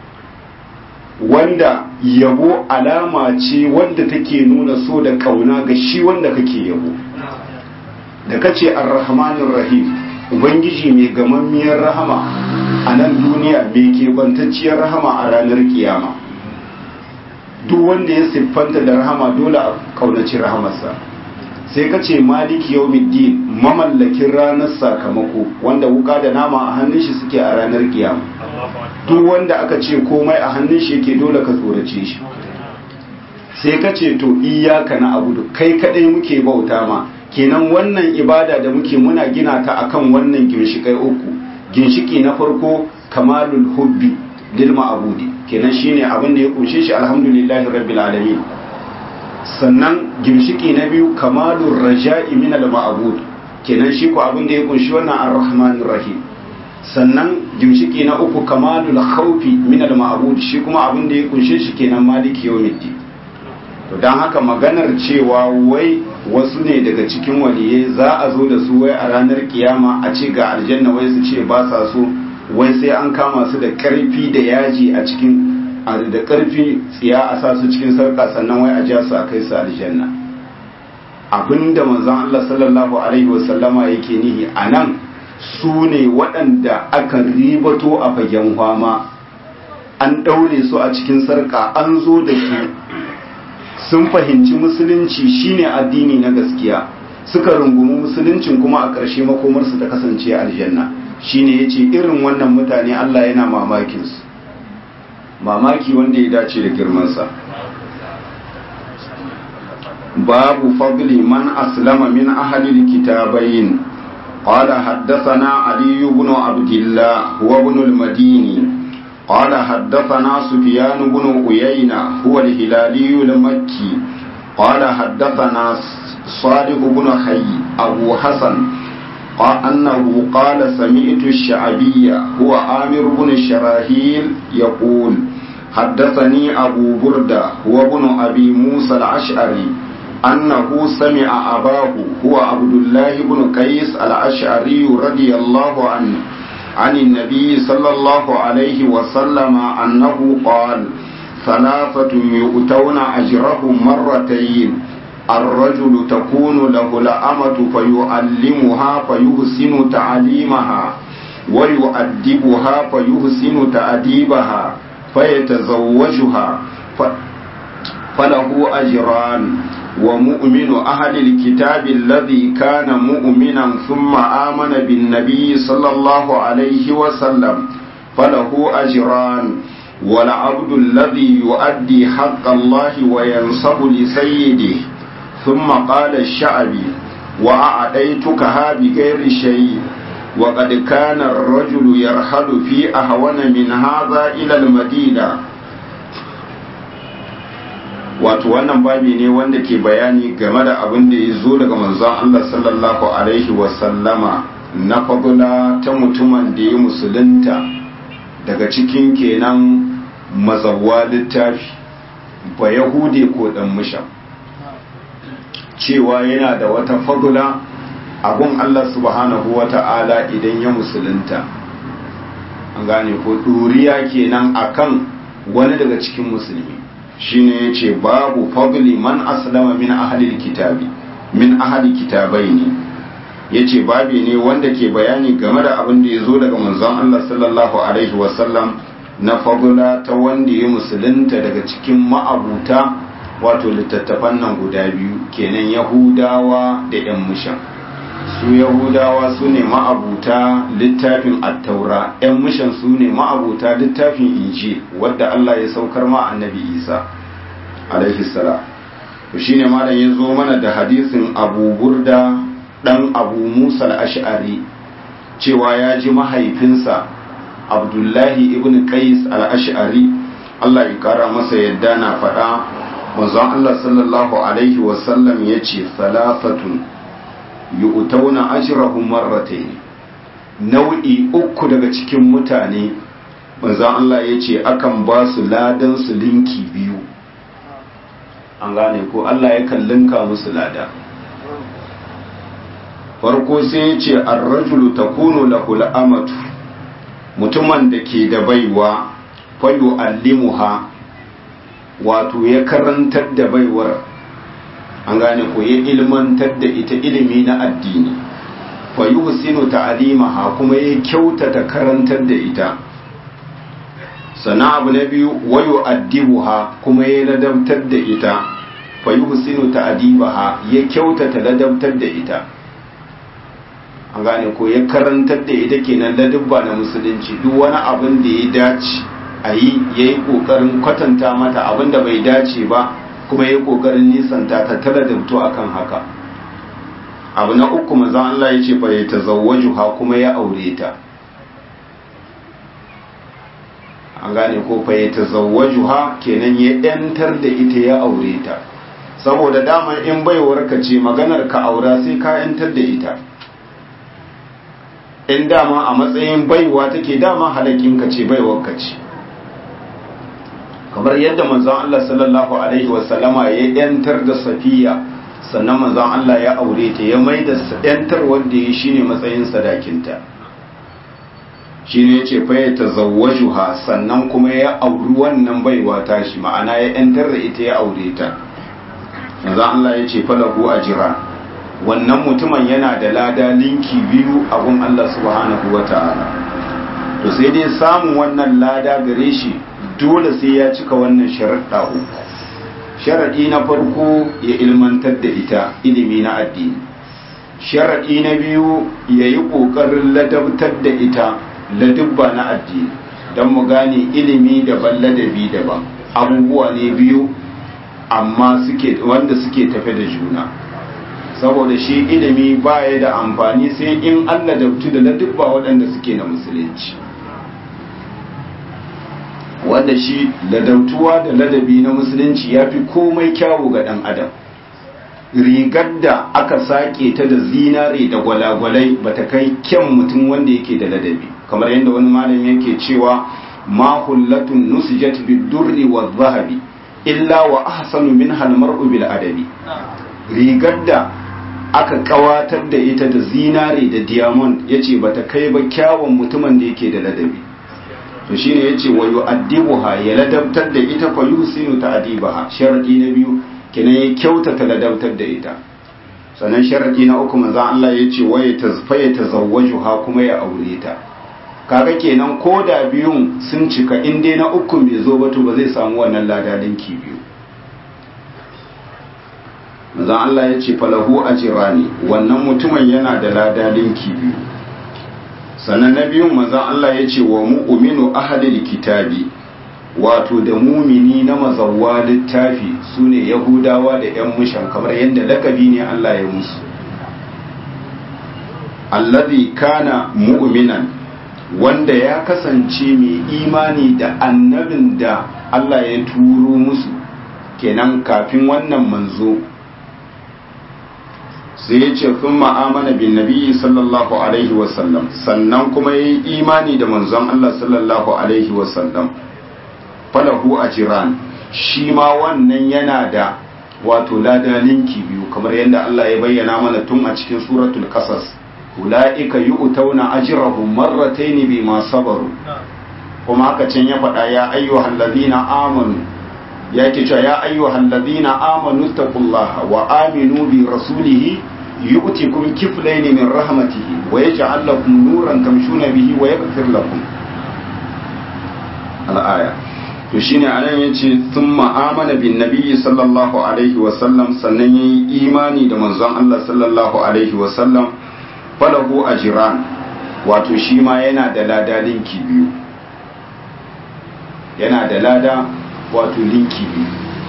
wanda yabo alama ce wanda take nuna so da kauna ga shi wanda kake yabo da ka ce arrahmanir rahim ubangiji mai gamammiyar rahama a nan duniya mai kebantacciyar rahama a ranar kiyama duk wanda ya siffanta da rahama dole a kaunaci rahamarsa sai ka ce maliki yau mamallakin ranar sakamako wanda wuka da nama a hannun shi suke a ranar kiyama duk wanda aka ce komai a hannun shi yake dole ka tsorace shi sai ka ce to iyaka na abudu kai kadai muke bauta ma kenan wannan ibada da muke muna gina ta akan wannan ginshikai uku ginshiki na farko kamalul hubbi lil ma'budi kenan shine abin da ya kunshe shi alhamdulillahi rabbil alamin sannan ginshiki na biyu kamalur raja'i min al ma'bud kenan shi ko abin da ya kunshi wannan ar-rahmanir rahim sannan ginshiki na uku kamalul khawfi min al ma'bud shi kuma abin da ya kunshe shi kenan maliki yawmiddin to dan haka maganar cewa wai wasu ne daga cikin waliyai za a zo da su wai a ranar kiyama a ce ga aljanna wai su ce ba sa so wai sai an kama su da karfi da yaji a cikin da karfi tsiya a sa su cikin sarka sannan wai a ja su a kai su aljanna abinda manzon Allah sallallahu alaihi wasallama yake nihi a nan su ne waɗanda aka ribato a fagen fama an ɗaure su a cikin sarka an zo da su sun fahimci musulunci shine addini na gaskiya suka rungumi musuluncin kuma a ƙarshe makomarsu ta kasance aljanna shine yace irin wannan mutane Allah yana mamakin su mamaki wanda ya dace da girmansa babu fadli man aslama min ahli alkitabain قال حدثنا علي بن عبد الله هو ابن المديني قال حدثنا سفيان بن عيينة هو الهلالي المكي قال حدثنا صالح بن حي أبو حسن قال أنه قال سمعت الشعبية هو آمر بن شراهيل يقول حدثني أبو بردة هو ابن أبي موسى الأشعري أنه سمع أباه هو عبد الله بن قيس الأشعري رضي الله عنه عن النبي صلى الله عليه وسلم أنه قال ثلاثة يؤتون أجرهم مرتين الرجل تكون له الأمة فيعلمها فيحسن تعليمها ويؤدبها فيحسن تأديبها فيتزوجها فله أجران ومؤمن أهل الكتاب الذي كان مؤمنا ثم آمن بالنبي صلى الله عليه وسلم فله أجران والعبد الذي يؤدي حق الله وينصب لسيده ثم قال الشعبي وأعطيتكها بغير شيء وقد كان الرجل يرحل في أهون من هذا إلى المدينة wato wannan babi ne wanda ke bayani game da abin da ya zo daga manzon Allah sallallahu alaihi wasallama na fagula ta mutumin da ya musulunta daga cikin kenan mazawa littafi ba yahude ko dan musha cewa yana da wata fagula abun Allah subhanahu wata'ala idan ya musulunta an gane ko ɗuriya kenan akan wani daga cikin musulmi shine yace babu fadli man aslama min ahli kitabi min ahli kitabaini yace babi ne wanda ke bayani game da abin da yazo daga manzon Allah sallallahu alaihi wasallam na fadla ta wanda ya musulunta daga cikin ma'abuta wato littattafan nan guda biyu kenan yahudawa da yan mushan su yahudawa su ne ma'abuta littafin attaura yan mushan su ne ma'abuta littafin inji wadda Allah ya saukar ma annabi isa alaihi salam to shine malam ya zo mana da hadisin abu burda dan abu musa al-ash'ari cewa ya ji mahaifinsa abdullahi ibn qais al-ash'ari Allah ya kara masa yadda na faɗa manzon Allah sallallahu alaihi wasallam ya ce salafatun yu'tauna ajrahum marratayn nau'i uku daga cikin mutane manzon Allah ya ce akan ba su ladan su linki biyu an gane ko Allah ya kallinka musu lada farko sai ya ce ar-rajulu takunu lahu al-amatu mutumin da ke da baiwa fa yu'allimuha wato ya karantar da baiwar an gane ko ya ilmantar da ita ilimi na addini fa yuhsinu ta'limaha kuma ya kyautata karantar da ita sana abu na biyu wayo addibuha kuma ya ladabtar da ita fa yuhsinu ta'dibaha ya kyautata ladabtar da ita an gane ko ya karantar da ita kenan ladabba na musulunci duk wani abin da ya dace a yi ya yi ƙoƙarin kwatanta mata abin da bai dace ba kuma ya yi ƙoƙarin nisanta ta tara da fito akan haka abu na uku maza Allah ya ce fa ya tazawwaju ha kuma ya aure ta an gane ko fa ya tazawwaju ha kenan ya yantar da ita ya aure ta saboda dama in baiwar ka ce maganar ka aura sai ka yantar da ita in dama a matsayin baiwa take dama halakin ka ce baiwar ka ce kamar yadda manzon Allah sallallahu alaihi wasallama ya yantar da safiya sannan manzon Allah ya aure ta ya mai da yantar wanda ya shine matsayin sadakinta shine yace fa ya tazawwajuha sannan kuma ya auri wannan baiwa ta shi ma'ana ya yantar da ita ya aure ta manzon Allah ya ce falahu ajran wannan mutumin yana da lada linki biyu a gun Allah subhanahu wataala to sai dai samun wannan lada gare shi dole sai ya cika wannan sharaɗa uku sharaɗi na farko ya ilmantar da ita ilimi na addini sharaɗi na biyu ya yi ƙoƙarin ladabtar da ita ladubba na addini don mu gane ilimi daban ladabi daban abubuwa ne biyu amma suke wanda suke tafe da juna saboda shi ilimi baya da amfani sai in an ladabtu da ladubba waɗanda suke na musulunci wanda shi ladautuwa da ladabi na musulunci ya fi komai kyawu ga ɗan adam rigar da aka sake ta da zinare da gwalagwalai ba ta kai kyan mutum wanda yake da ladabi kamar yadda wani malam yake cewa ma hullatun nusijat bidurri wa zahabi illa wa ahsanu min halmar'u bil adabi rigar da aka kawatar da ita da zinare da diamond yace bata kai ba kyawun mutumin da yake da ladabi to shine yace wa yu'addibuha ya ladabtar da ita fa yusinu ta'dibaha sharadi na biyu kenan ya kyautata ladabtar da ita sannan sharadi na uku manzo Allah yace wa ya tazfaya tazawwajuha kuma ya aure ta kaga kenan ko da biyun sun cika in dai na uku bai zo ba to ba zai samu wannan ladadinki biyu manzo Allah yace falahu ajrani wannan mutumin yana da ladadinki biyu sannan na biyun manzan Allah ya ce wa mu'minu ahadil kitabi wato da mumini na mazawwa littafi su ne yahudawa da 'yan mushan kamar yadda lakabi ne Allah ya musu allazi kana mu'minan wanda ya kasance mai imani da annabin da Allah ya turo musu kenan kafin wannan manzo sai ya ce sun ma'amana bin nabi sallallahu alaihi wasallam sannan kuma ya yi imani da manzon Allah sallallahu alaihi wasallam falahu a jiran shi ma wannan yana da wato ladalinki biyu kamar yadda Allah ya bayyana mana tun a cikin suratul qasas ulaika yu'tauna ajrahum marratayn bima sabaru kuma haka can ya faɗa ya ayyuhal ladina amanu ya ke cewa ya ayyuhal ladina amanu taqullaha wa aminu bi rasulihi yu'tikum kiflayn min rahmatihi wa yaj'al lakum nuran tamshuna bihi wa yaghfir lakum al-aya to shine anan yace thumma amana bin nabiyyi sallallahu alaihi wa sallam sannan yayi imani da manzon Allah sallallahu alaihi wa sallam falahu ajran wato shi ma yana da lada linki biyu yana da lada wato linki biyu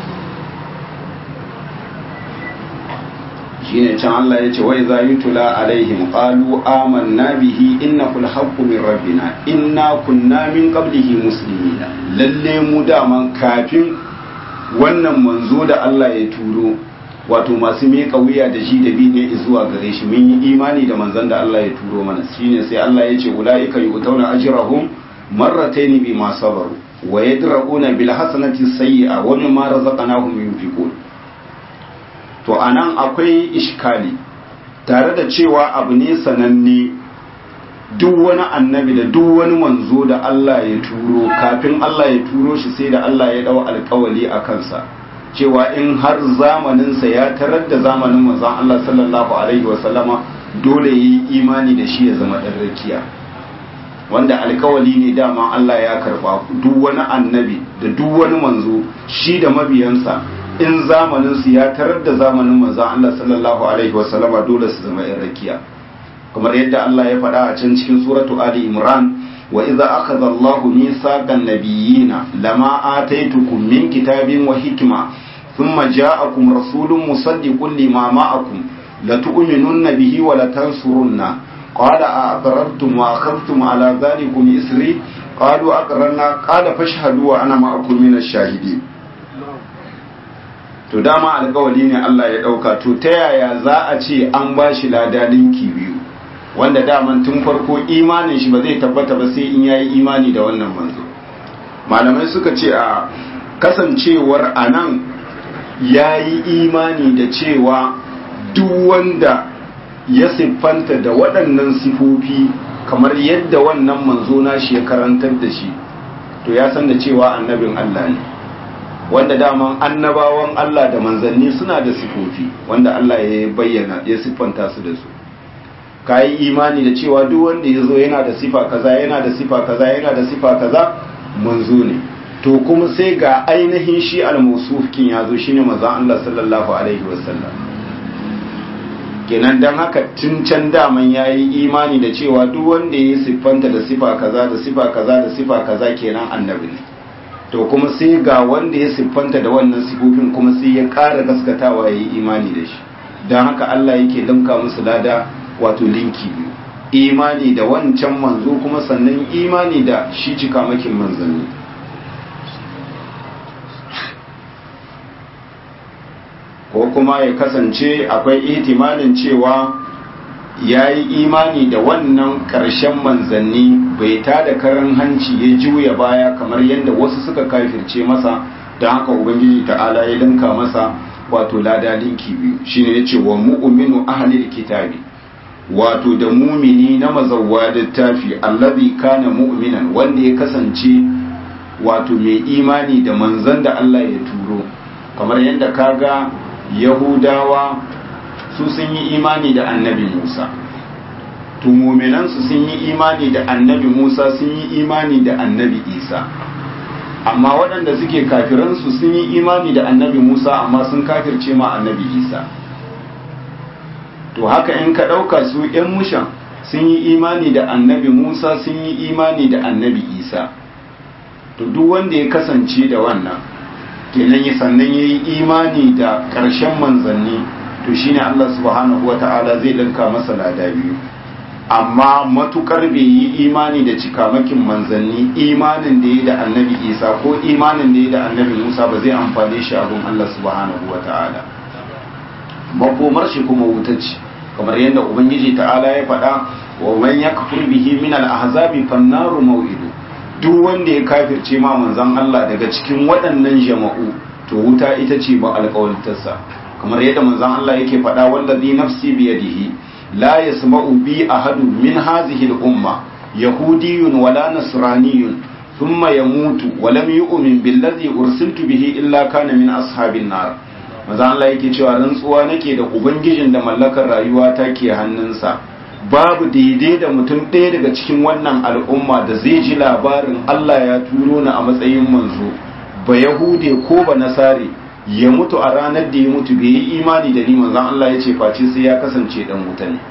shine can Allah ya ce wai za yi tula alaihim qalu amanna bihi innahu alhaqqu min rabbina inna kunna min qablihi muslimina lalle mu daman kafin wannan manzo da Allah ya turo wato masu miƙa wuya da shi da bi ne zuwa gare shi mun yi imani da manzon da Allah ya turo mana shine sai Allah ya ce ulaika yu'tawna ajrahum marratayn bima sabaru wa yadra'una bil hasanati sayyi'a wa mimma razaqnahum yunfiqun to anan akwai ishkali tare da cewa abu ne sananne duk wani annabi da duk wani manzo da Allah ya turo kafin Allah ya turo shi sai da Allah ya dau alkawali a kansa cewa in har zamaninsa ya tarar da zamanin manzon Allah sallallahu alaihi wasallama dole yi imani da shi ya zama ɗan rakiya wanda alkawali ne dama Allah ya karba duk wani annabi da duk wani manzo shi da mabiyansa in zamanin su ya tarar da zamanin manzon Allah sallallahu alaihi wasallama dole su zama ɗan rakiya kamar yadda Allah ya faɗa a can cikin suratu Ali Imran wa idza akhadha Allahu mithaqan nabiyyina lama ataitukum min kitabin wa hikma thumma ja'akum rasulun musaddiqun lima ma'akum latu'minunna bihi wa latansurunna qala a'aqrartum wa akhadhtum ala dhalikum isri qalu aqrarna qala fashhadu wa ana ma'akum minash shahidin to dama alƙawali ne Allah ya ɗauka to ta yaya za a ce an ba shi lada linki biyu wanda daman tun farko imanin shi ba zai tabbata ba sai in yayi imani da wannan manzo malamai suka ce a kasancewar anan yayi imani da cewa duk wanda ya siffanta da waɗannan sifofi kamar yadda wannan manzo na shi ya karantar da shi to ya san da cewa annabin Allah ne wanda daman annabawan Allah da manzanni suna da sifofi wanda Allah ya bayyana ya siffanta su da su ka yi imani da cewa duk wanda ya zo yana da sifa kaza yana da sifa kaza yana da sifa kaza manzo ne to kuma sai ga ainihin shi al-musufkin ya zo shine manzon Allah sallallahu alaihi wasallam kenan dan haka tun can daman yayi imani da cewa duk wanda ya siffanta da sifa kaza da sifa kaza da sifa kaza kenan annabi ne to kuma sai ga wanda ya siffanta da wannan sifofin kuma sai ya ƙara gaskatawa ya yi imani da shi don haka Allah yake linka musu lada wato linki biyu imani da wancan manzo kuma sannan imani da shi cikamakin manzanni ko kuma ya kasance akwai ihtimalin cewa ya yi imani da wannan ƙarshen manzanni bai ta da karan hanci ya juya baya kamar yadda wasu suka kafirce masa don haka ubangiji ta'ala ya linka masa wato lada linki biyu shine ya ce wa mu'minu ahlil kitabi wato da mumini na mazawwa littafi allazi kana mu'minan wanda ya kasance wato mai imani da manzan da Allah ya turo kamar yadda kaga yahudawa su sun yi imani da annabi Musa to muminansu sun yi imani da annabi Musa sun yi imani da annabi Isa amma waɗanda suke kafiransu sun yi imani da annabi Musa amma sun kafirce ma annabi Isa to haka in ka ɗauka su ‘yan mushan sun yi imani da annabi Musa sun yi imani da annabi Isa to duk wanda ya kasance da wannan kenan ya sannan ya yi imani da ƙarshen manzanni to shine Allah subhanahu wata'ala zai ɗinka masa lada biyu amma matukar bai yi imani da cikamakin manzanni imanin da ya da annabi isa ko imanin da ya da annabi musa ba zai amfane shi abin Allah subhanahu wata'ala makomar shi kuma wutacci kamar yadda ubangiji ta'ala ya faɗa wa man yakfur bihi min al-ahzabi fannaru maw'idu duk wanda ya kafirce ma manzon Allah daga cikin waɗannan jama'u to wuta ita ce ba alƙawarintarsa kamar yadda manzon Allah yake faɗa wallazi nafsi biyadihi la yasma'u bi ahadu min hadhihi al-umma yahudiyyun wala nasraniyyun thumma yamutu wa lam yu'min billadhi ursiltu bihi illa kana min ashabin nar manzon Allah yake cewa rantsuwa nake da ubangijin da mallakar rayuwa take hannunsa babu daidai da mutum ɗaya daga cikin wannan al'umma da zai ji labarin Allah ya turo ni a matsayin manzo ba yahude ko ba nasare ya mutu a ranar da ya mutu bai yi imani da ni manzon Allah ya ce face sai ya kasance dan wuta ne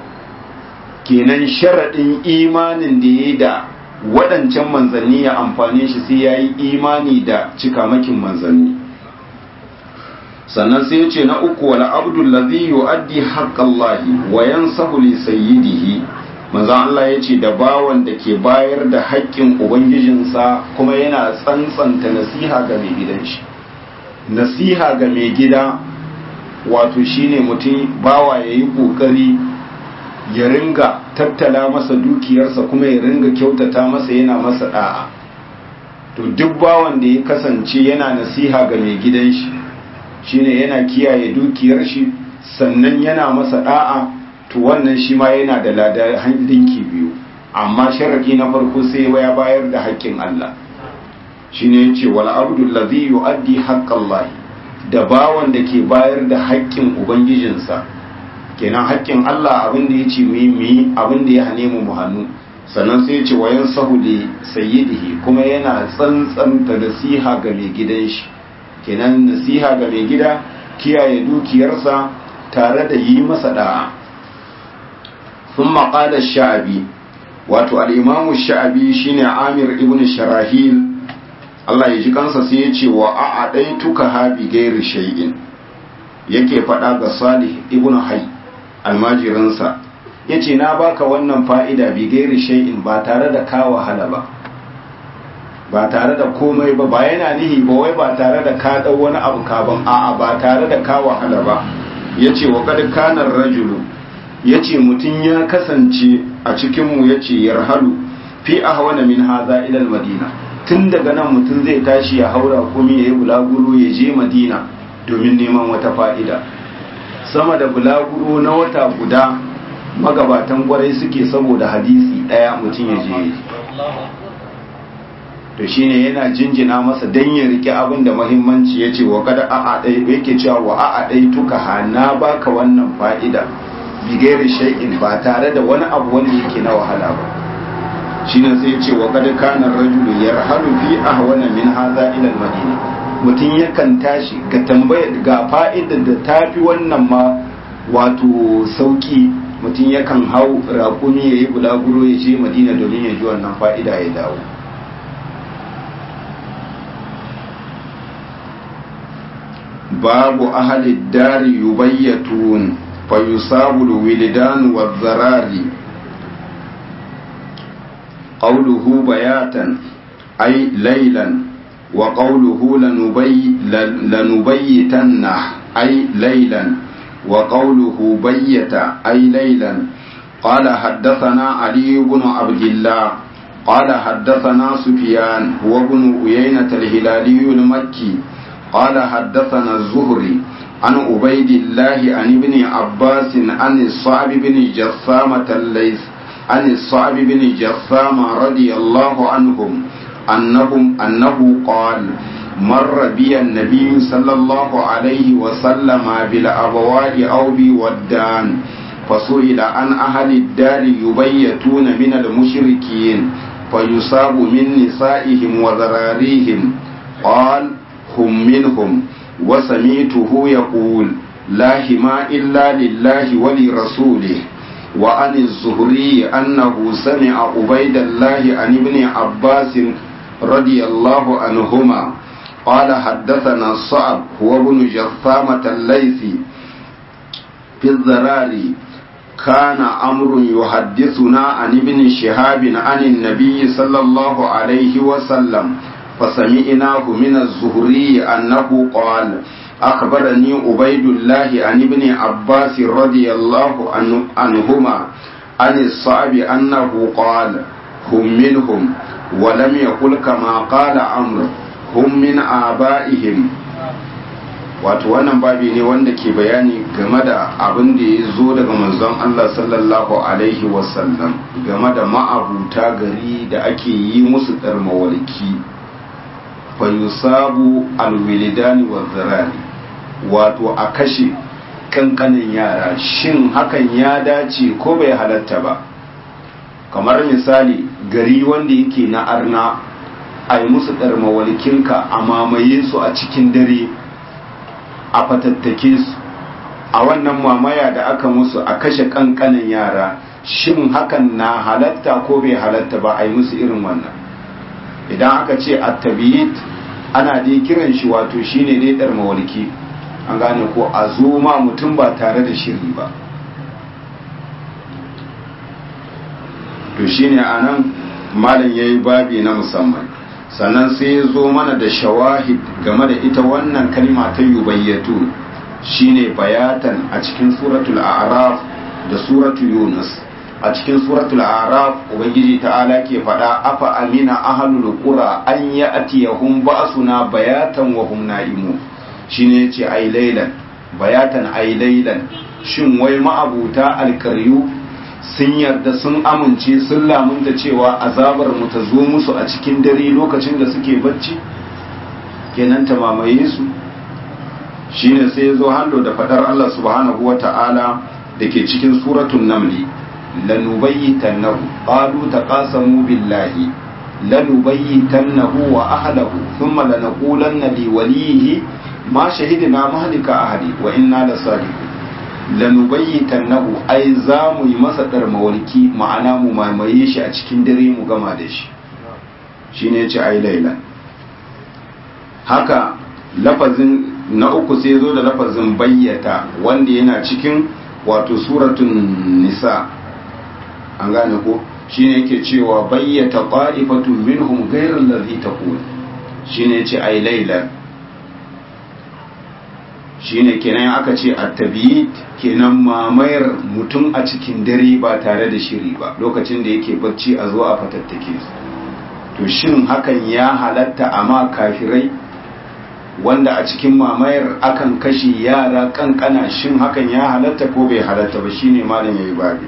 kenan sharaɗin imanin da ya yi da waɗancan manzanni ya amfane shi sai ya yi imani da cikamakin manzanni sannan sai ya ce na uku wala abdul ladhi yu'addi haqqallahi wa yansahu li sayyidihi manzon Allah ya ce da bawan da ke bayar da haƙƙin ubangijinsa kuma yana tsantsanta nasiha ga mai gidan shi nasiha ga mai gida wato shine mutum bawa ya yi ƙoƙari ya ringa tattala masa dukiyarsa kuma ya ringa kyautata masa yana masa da'a to duk bawan da ya kasance yana nasiha ga mai gidan shi shine yana kiyaye dukiyar shi sannan yana masa da'a to wannan shi ma yana da lada linki biyu amma sharadi na farko sai ya bayar da haƙƙin Allah shine yace wal abdul ladhi yuaddi haqqallahi da bawan da ke bayar da haƙƙin ubangijinsa kenan haƙƙin Allah abin da ya ce mu yi mu yi abin da ya hane mu mu hannu sannan sai ya ce wayan sahu li sayyidihi kuma yana tsantsanta nasiha ga mai gidan shi kenan nasiha ga mai gida kiyaye dukiyarsa tare da yi masa da'a sun maƙalar sha'abi wato al'imamu sha'abi shine amir ibn sharahil Allah ya ji kansa sai ya ce wa a ɗai tuka habi gairi shay'in yake faɗa ga salih ibn hay almajirinsa ya ce na baka wannan fa'ida bi gairi shay'in ba tare da ka wahala ba ba tare da komai ba ba yana nihi ba wai ba tare da ka ɗau wani abu kaban a'a ba tare da ka wahala ba ya ce wa kad kanar rajulu ya ce mutum ya kasance a cikinmu ya ce yarhalu fi ahwana min haza ilal madina tun daga nan mutum zai tashi ya haura kuma ya yi bulaguro ya je madina domin neman wata fa'ida sama da bulaguro na wata guda magabatan kwarai suke saboda hadisi ɗaya mutum ya je to shine yana jinjina masa dan ya rike abin da muhimmanci ya ce wa kada a'a ɗai yake cewa wa a'a ɗai tuka ha na baka wannan fa'ida bigayar shay'in ba tare da wani abu wanda yake na wahala ba shine sai ya ce wa kada kana rajulu yarhalu fi ahwana min hadha ila al-madina mutum yakan tashi ga tambaya ga fa'idar da tafi wannan ma wato sauki mutum yakan hau raƙumi ya yi bulaguro ya je madina domin ya ji wannan fa'ida ya dawo babu ahalid dari yubayyatun fa yusabu wildan wa zarari qawluhu bayatan ay laylan wa qawluhu lanubay lanubayyitanna ay laylan wa qawluhu bayyata ay laylan قال حدثنا علي بن عبد الله قال حدثنا سفيان هو بن عيينة الهلالي المكي قال حدثنا الزهري عن عبيد الله عن ابن عباس عن الصعب بن جثامة الليث عن الصعب بن جثامة رضي الله عنهم أنهم أنه قال مر بي النبي صلى الله عليه وسلم بالأبواء أو بودان فسئل عن أهل الدار يبيتون من المشركين فيصاب من نسائهم وذراريهم قال هم منهم وسميته يقول لا هما إلا لله ولرسوله وعن الزهري أنه سمع عبيد الله عن ابن عباس رضي الله عنهما قال حدثنا الصعب هو ابن جثامة الليثي في الزراري كان أمر يحدثنا عن ابن شهاب عن النبي صلى الله عليه وسلم فسمعناه من الزهري أنه قال أخبرني عبيد الله عن ابن عباس رضي الله عنهما عن الصعب أنه قال هم منهم ولم يقل كما قال عمرو هم من آبائهم wato wannan babi ne wanda ke bayani game da abin da ya zo daga manzon Allah sallallahu alaihi wasallam game da ma'abuta gari da ake yi musu ɗarmawalki fayusabu alwilidani wa zirari wato a kashe kankanin yara shin hakan ya dace ko bai halatta ba kamar misali gari wanda yake na arna a yi musu ɗarmawalkinka a mamaye su a cikin dare a fatattake su a wannan mamaya da aka musu a kashe kankanin yara shin hakan na halatta ko bai halatta ba a yi musu irin wannan idan aka ce attabiyit ana dai kiran shi wato shine dai dar mawalki an gane ko a zo ma mutum ba tare da shiri ba to shine anan malam yayi babi na musamman sannan sai ya zo mana da shawahid game da ita wannan kalma ta yubayyatu shine bayatan a cikin suratul a'raf da suratul yunus a cikin suratul a'raf ubangiji ta'ala ke faɗa afa amina ahlul qura an ya'tiyahum ba'suna bayatan wa hum na'imun shine yace ai laylan bayatan ai laylan shin wai ma'abuta alkaryu sun yarda sun amince sun lamunta cewa azabar mu ta zo musu a cikin dare lokacin da suke bacci kenan ta mamaye su shine sai ya zo hallo da fadar Allah subhanahu wa ta'ala da dake cikin suratul namli lanubayyitannahu qalu taqasamu billahi lanubayyitannahu wa ahlahu thumma lanaqulanna liwalihi ma shahidna mahlika ahli wa inna lasadiqun lanubayyitannahu ai za mu yi masa darmawalki ma'ana mu mamaye shi a cikin dare mu gama da shi shine yace ai laila haka lafazin na uku sai zo da lafazin bayyata wanda yana cikin wato suratun nisa an gane ko shine yake cewa bayyata qa'ifatun minhum ghayra allazi taqul shine yace ai laila shine kenan aka ce at-tabiit kenan mamayar mutum a cikin dare ba tare da shiri ba lokacin da yake bacci a zo a fatattake su to shin hakan ya halatta amma kafirai wanda a cikin mamayar akan kashe yara kankana shin hakan ya halatta ko bai halatta ba shine malam yayi babi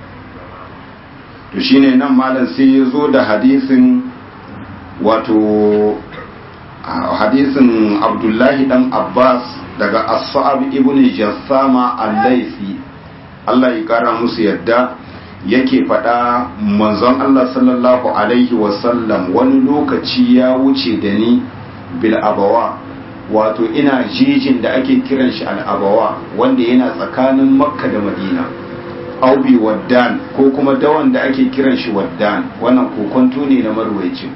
to shine nan malam sai ya zo da hadisin wato hadisin abdullahi dan abbas daga as-sa'ab ibn jassama al-laisi Allah ya kara musu yadda yake faɗa manzon Allah sallallahu alaihi wasallam wani lokaci ya wuce da ni bil abawa wato ina jijin da ake kiran shi al-abawa wanda yana tsakanin makka da madina aubi waddan ko kuma dawan da ake kiran shi waddan wannan kokonto ne na marwaicin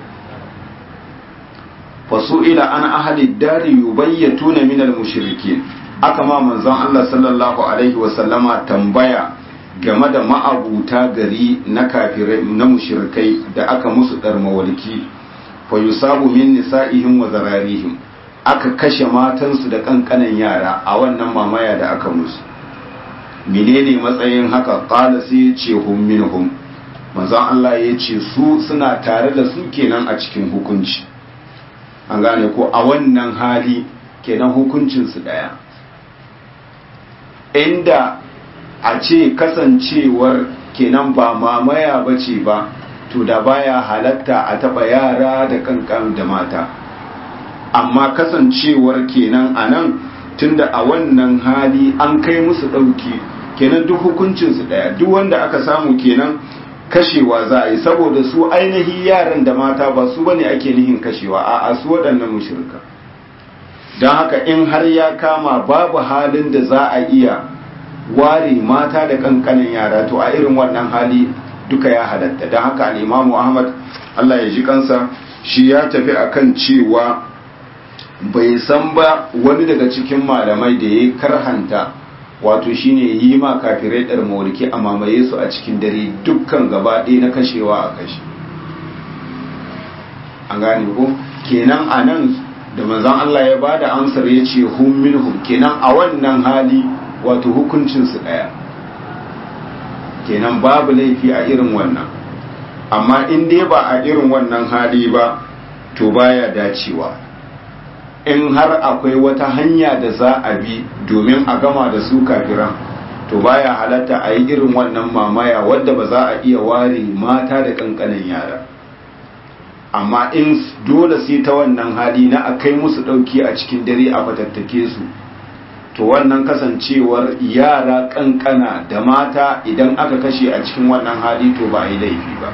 fasu'ila an ahli dari yubayyatuna min al-mushrikin aka ma manzon Allah sallallahu alaihi wa sallama tambaya game da ma'abuta gari na kafirai na mushrikai da aka musu darmawalki fa yusabu min nisa'ihim wa zararihim aka kashe matansu da kankanan yara a wannan mamaya da aka musu menene matsayin haka qala sai ya ce hum minhum manzon Allah ya ce su suna tare da su kenan a cikin hukunci an gane ko a wannan hali kenan hukuncinsu ɗaya inda a ce kasancewar kenan ba mamaya ba ce ba to da baya halatta a taɓa yara da kankan da mata amma kasancewar kenan a nan tunda a wannan hali an kai musu ɗauki kenan duk hukuncinsu ɗaya duk wanda aka samu kenan kashewa za a yi saboda su ainihi yaran da mata ba su bane ake nihin kashewa a su waɗannan mushirka don haka in har ya kama babu halin da za a iya ware mata da kankanin yara to a irin wannan hali duka ya halatta don haka al'imamu ahmad allah ya ji kansa shi ya tafi akan cewa bai san ba wani daga cikin malamai da ya karhanta wato shine yi ma kafirai ɗar mawalki a mamaye su a cikin dare dukkan gaba ɗaya na kashewa a kashe an gane ko kenan a nan da manzan Allah ya ba da amsar ya ce hum minhum kenan a wannan hali wato hukuncinsu ɗaya kenan babu laifi a irin wannan amma in dai ba a irin wannan hali ba to baya dacewa in har akwai wata hanya da za a bi domin a gama da su kafiran to baya halatta a yi irin wannan mamaya wadda ba za a iya ware mata da kankanin yara amma in dole sai ta wannan hali na a kai musu ɗauki a cikin dare a fatattake su to wannan kasancewar yara kankana da mata idan aka kashe a cikin wannan hali to ba a yi laifi ba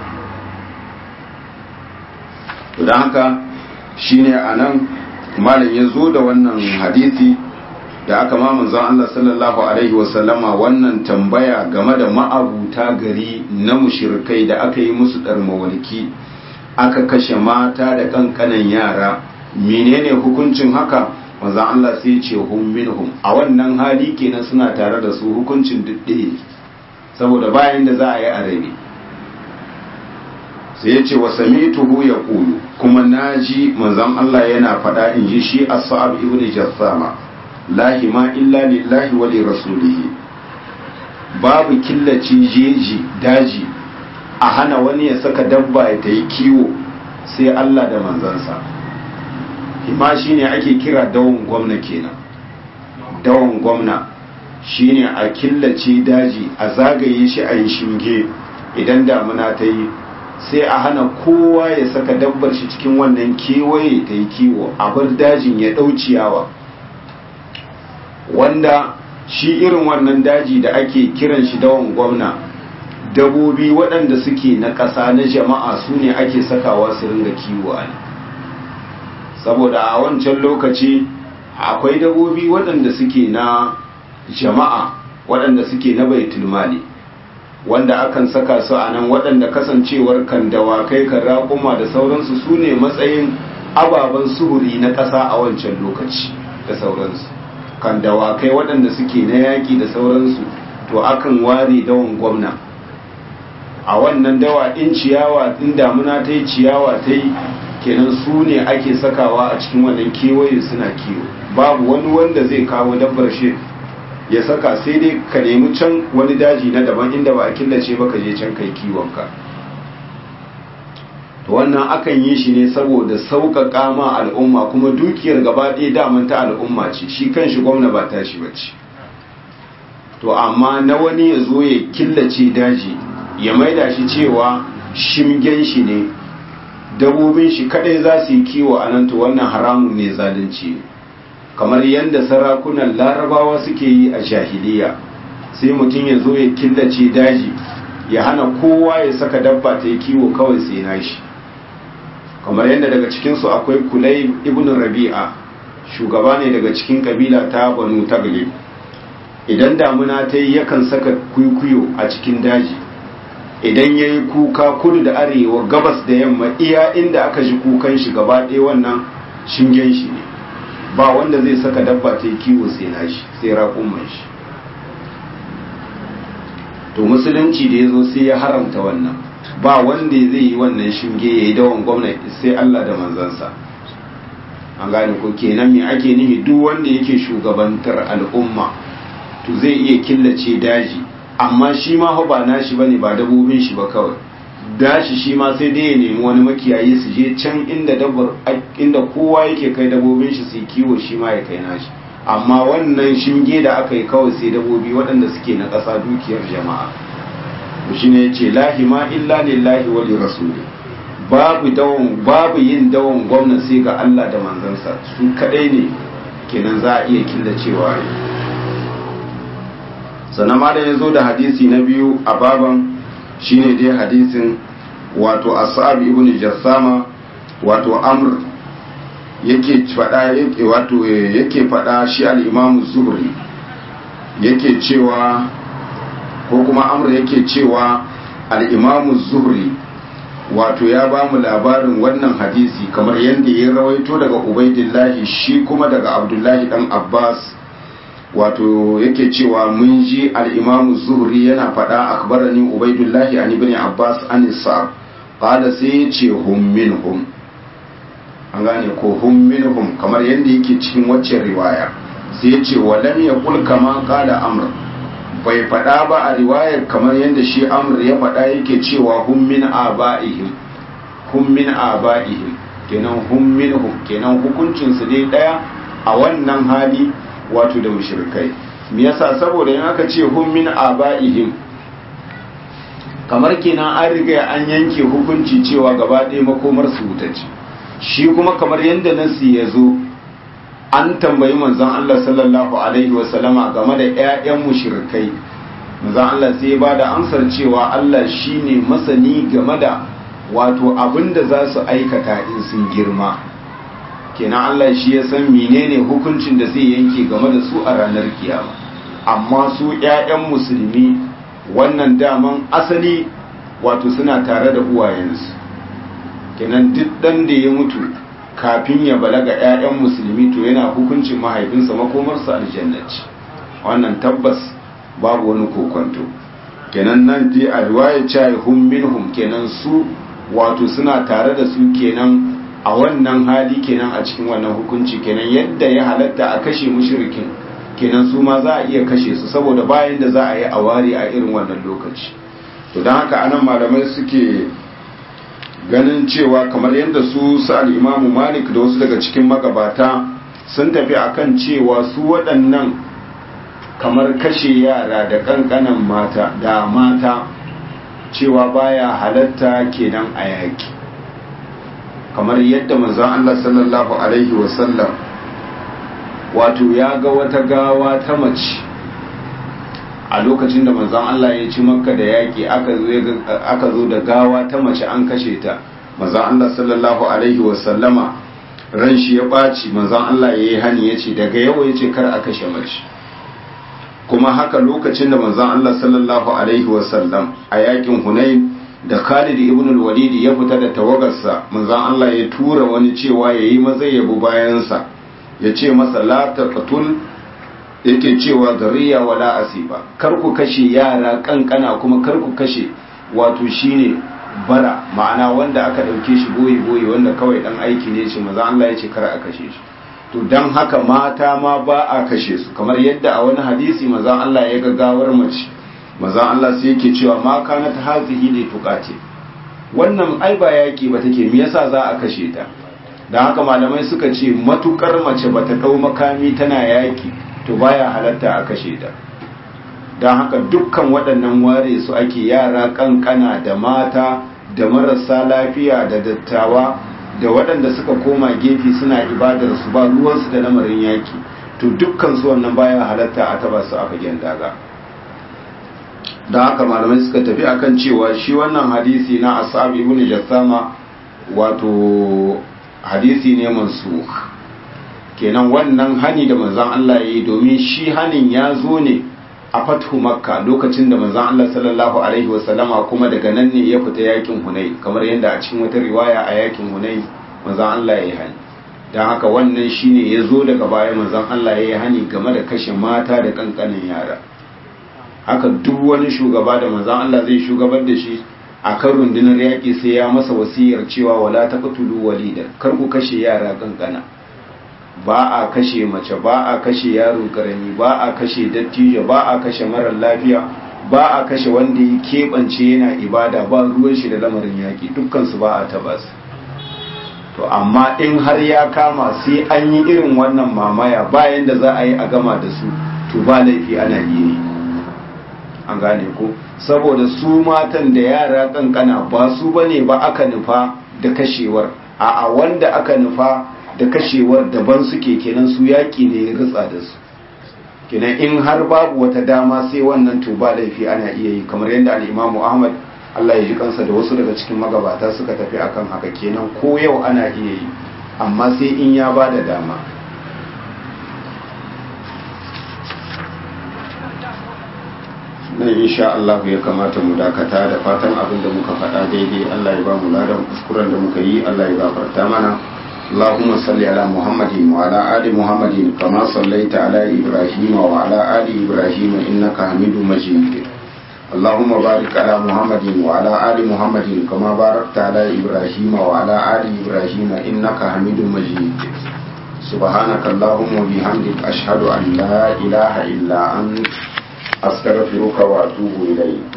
don haka shine a nan malam ya zo da wannan hadisi da aka ma manzon Allah sallallahu alaihi wasallama wannan tambaya game da ma'abuta gari na mushirkai da aka yi musu mawalki aka kashe mata da kankanan yara menene hukuncin haka manzon Allah sai ya ce hum minhum a wannan hali kenan suna tare da su hukuncin dudde saboda bayan da za a yi arabi sai ya ce wa samituhu ya kulu kuma naji manzon Allah yana faɗa in ji shi as-sa'ab ibn jassama lahi ma illa lillahi wa li rasulihi babu killaci jeji daji a hana wani ya saka dabba ya ta yi kiwo sai Allah da manzansa hima shine ake kira dawon gwamna kenan dawon gwamna shine a killace daji a zagaye shi a yi shinge idan damuna ta yi sai a hana kowa ya saka dabbar shi cikin wannan kewaye ta yi kiwo a bar dajin ya ɗau ciyawa wanda shi irin wannan daji da ake kiran shi dawon gwamna dabobi waɗanda suke na ƙasa na jama'a su ne ake sakawa su ringa kiwo a saboda a wancan lokaci akwai dabobi waɗanda suke na jama'a waɗanda suke na baitul mali wanda akan saka su a nan waɗanda kasancewar kan dawakai kan raƙuma da sauransu su ne matsayin ababen suhuri na ƙasa a wancan lokaci da sauransu kan dawakai waɗanda suke na yaƙi da sauransu to akan ware dawon gwamna a wannan dawa in ciyawa in damuna ta yi ciyawa ta yi kenan su ne ake sakawa a cikin wannan kewaye suna kiwo babu wani wanda zai kawo dabbar shi ya saka sai dai ka nemi can wani daji na daban inda ba a killace ba ka je can kai kiwonka to wannan akan yi shi ne saboda sauƙaƙa ma al'umma kuma dukiyar gaba ɗaya daman ta al'umma ce shi kan shi gwamna ba ta shi bace to amma na wani ya zo ya killace daji ya maida shi cewa shimgen shi ne dabobin shi kadai za su yi kiwo a nan to wannan haramun ne zalunci ne kamar yadda sarakunan larabawa suke yi a jahiliya sai mutum ya zo ya killace daji ya hana kowa ya saka dabba ta yi kiwo kawai sai na shi kamar yadda daga cikinsu akwai kulai ibn rabi'a shugaba ne daga cikin kabila ta banu taglib idan damuna ta yi yakan saka kwikwiyo a cikin daji idan ya yi kuka kudu da arewa gabas da yamma iya inda aka ji kukan shi gaba ɗaya wannan shingen shi ne ba wanda zai saka dabba ta yi kiwo sai na shi sai raƙumman shi to musulunci da ya zo sai ya haramta wannan ba wanda zai yi wannan shinge ya yi dawon gwamnati sai Allah da manzansa an gane ko kenan me ake nufi duk wanda yake shugabantar al'umma to zai iya killace daji amma shi ma ba nashi bane ba dabobin shi ba kawai dashi shi ma sai dai ya nemi wani makiyayi su je can inda dabbar inda kowa yake kai dabobin shi su kiwo shi ma ya kai nashi amma wannan shinge da aka yi kawai sai dabobi waɗanda suke na ƙasa dukiyar jama'a shi ne ce lahima illa lillahi wa rasuli babu dawon babu yin dawon gwamna sai ga Allah da manzansa su kadai ne kenan za a iya killacewa ne sannan ma da ya zo da hadisi na biyu a baban shine dai hadisin wato asab ibn jassama wato amr yake fada yake wato yake fada shi al-imam zuhri yake cewa ko kuma amr yake cewa al-imam zuhri wato ya ba mu labarin wannan hadisi kamar yadda ya rawaito daga ubaidillahi shi kuma daga abdullahi dan abbas wato yake cewa mun ji al-imamu zuhri yana faɗa akbarani ubaidullahi an ibn abbas an sa'ab qala sai ya ce hum minhum an gane ko hum minhum kamar yadda yake cikin waccan riwaya sai ya ce wa lam yaqul kama qala amr bai faɗa ba a riwayar kamar yadda shi amr ya faɗa yake cewa hum min aba'ihim hum min aba'ihim kenan hum minhum kenan hukuncin su dai daya a wannan hali wato da mushrikai me yasa saboda in aka ce hum min aba'ihim kamar kenan an riga an yanke hukunci cewa gaba ɗaya makomar su wuta ce shi kuma kamar yadda nasi ya zo an tambayi manzon Allah sallallahu alaihi wasallama game da ƴaƴan mushrikai manzon Allah sai ya bada amsar cewa Allah shine masani game da wato abinda za su aikata in sun girma kenan Allah shi ya san menene hukuncin da zai yanke game da su a ranar kiyama amma su ƴaƴan musulmi wannan daman asali wato suna tare da uwayensu kenan duk dan da ya mutu kafin ya balaga 'ya'yan musulmi to yana hukuncin mahaifinsa makomarsa aljannaci wannan tabbas babu wani kokonto kenan nan dai a riwaya cewa hum minhum kenan su wato suna tare da su kenan a wannan hali kenan a cikin wannan hukunci kenan yadda ya halatta a kashe mushrikin kenan su ma za a iya kashe su saboda bayan da za a yi a ware a irin wannan lokaci to don haka anan malamai suke ganin cewa kamar yadda su su al'imamu malik da wasu daga cikin magabata sun tafi akan cewa su waɗannan kamar kashe yara da ƙanƙanan mata da mata cewa baya halatta kenan a yaƙi kamar yadda manzon Allah sallallahu alaihi wasallam wato ya ga wata gawa ta mace a lokacin da manzon Allah ya ci makka da yaƙi aka zo da gawa ta mace an kashe ta manzon Allah sallallahu alaihi wasallama ran shi ya ɓaci manzon Allah ya yi hani ya ce daga yau ya ce kar a kashe mace kuma haka lokacin da manzon Allah sallallahu alaihi wasallam a yakin Hunain da Khalid ibn al-Walid ya fita da tawagarsa manzon Allah ya tura wani cewa yayi maza yabo bayansa ya ce masa la taqtul yake cewa zariya wala asiba kar ku kashe yara kankana kuma kar ku kashe wato shine bara ma'ana wanda aka dauke shi boye boye wanda kawai dan aiki ne shi manzon Allah ya ce kar a kashe shi to don haka mata ma ba a kashe su kamar yadda a wani hadisi maza Allah ya gagawar mace maza Allah sai yake cewa ma kana ta hazihi ne tukate wannan ai ba yaki ba take me yasa za a kashe ta don haka malamai suka ce matukar mace bata dau makami tana yaki to baya halatta a kashe ta don haka dukkan waɗannan ware su ake yara kankana da mata da marasa lafiya da dattawa da waɗanda suka koma gefe suna ibadar su ba ruwansu da lamarin yaki to dukkan su wannan baya halatta a taba su a fagen daga da haka malamai suka tafi akan cewa shi wannan hadisi na ashabi ibn jassama wato hadisi ne mansukh kenan wannan hani da manzon Allah yayi domin shi hanin ya zo ne a fathu makka lokacin da manzon Allah sallallahu alaihi wasallama kuma daga nan ne ya fita yakin hunai kamar yadda a cikin wata riwaya a yakin hunai manzon Allah ya yi hani don haka wannan shine ya zo daga baya manzon Allah ya yi hani game da kashe mata da kankanin yara haka duk wani shugaba da manzon Allah zai shugabar da shi a kan rundunar yaƙi sai ya masa wasiyar cewa wala taqtulu walida kar ku kashe yara kankana ba a kashe mace ba a kashe yaro karami ba a kashe dattijo ba a kashe marar lafiya ba a kashe wanda ya keɓance yana ibada ba ruwan shi da lamarin yaƙi dukkansu ba a taba su to amma in har ya kama sai an yi irin wannan mamaya bayan da za a yi a gama da su to ba laifi ana iya yi an gane ko saboda su matan da yara kankana ba su bane ba aka nufa da kashewar a wanda aka nufa da kashewar daban suke kenan su yaƙi ne ya ritsa da su kenan in har babu wata dama sai wannan to ba laifi ana iya yi kamar yadda al'imamu ahmad allah ya ji kansa da wasu daga cikin magabata suka tafi akan haka kenan ko yau ana iya yi amma sai in ya ba da dama nan insha Allah ya kamata mu dakata da fatan abin da muka faɗa daidai Allah ya ba mu ladan kuskuren da muka yi Allah ya gafarta mana اللهم صل على محمد وعلى آل محمد كما صليت على إبراهيم وعلى آل إبراهيم إنك حميد مجيد اللهم بارك على محمد وعلى آل محمد كما باركت على إبراهيم وعلى آل إبراهيم إنك حميد مجيد سبحانك اللهم وبحمدك أشهد أن لا إله إلا أنت أستغفرك وأتوب إليك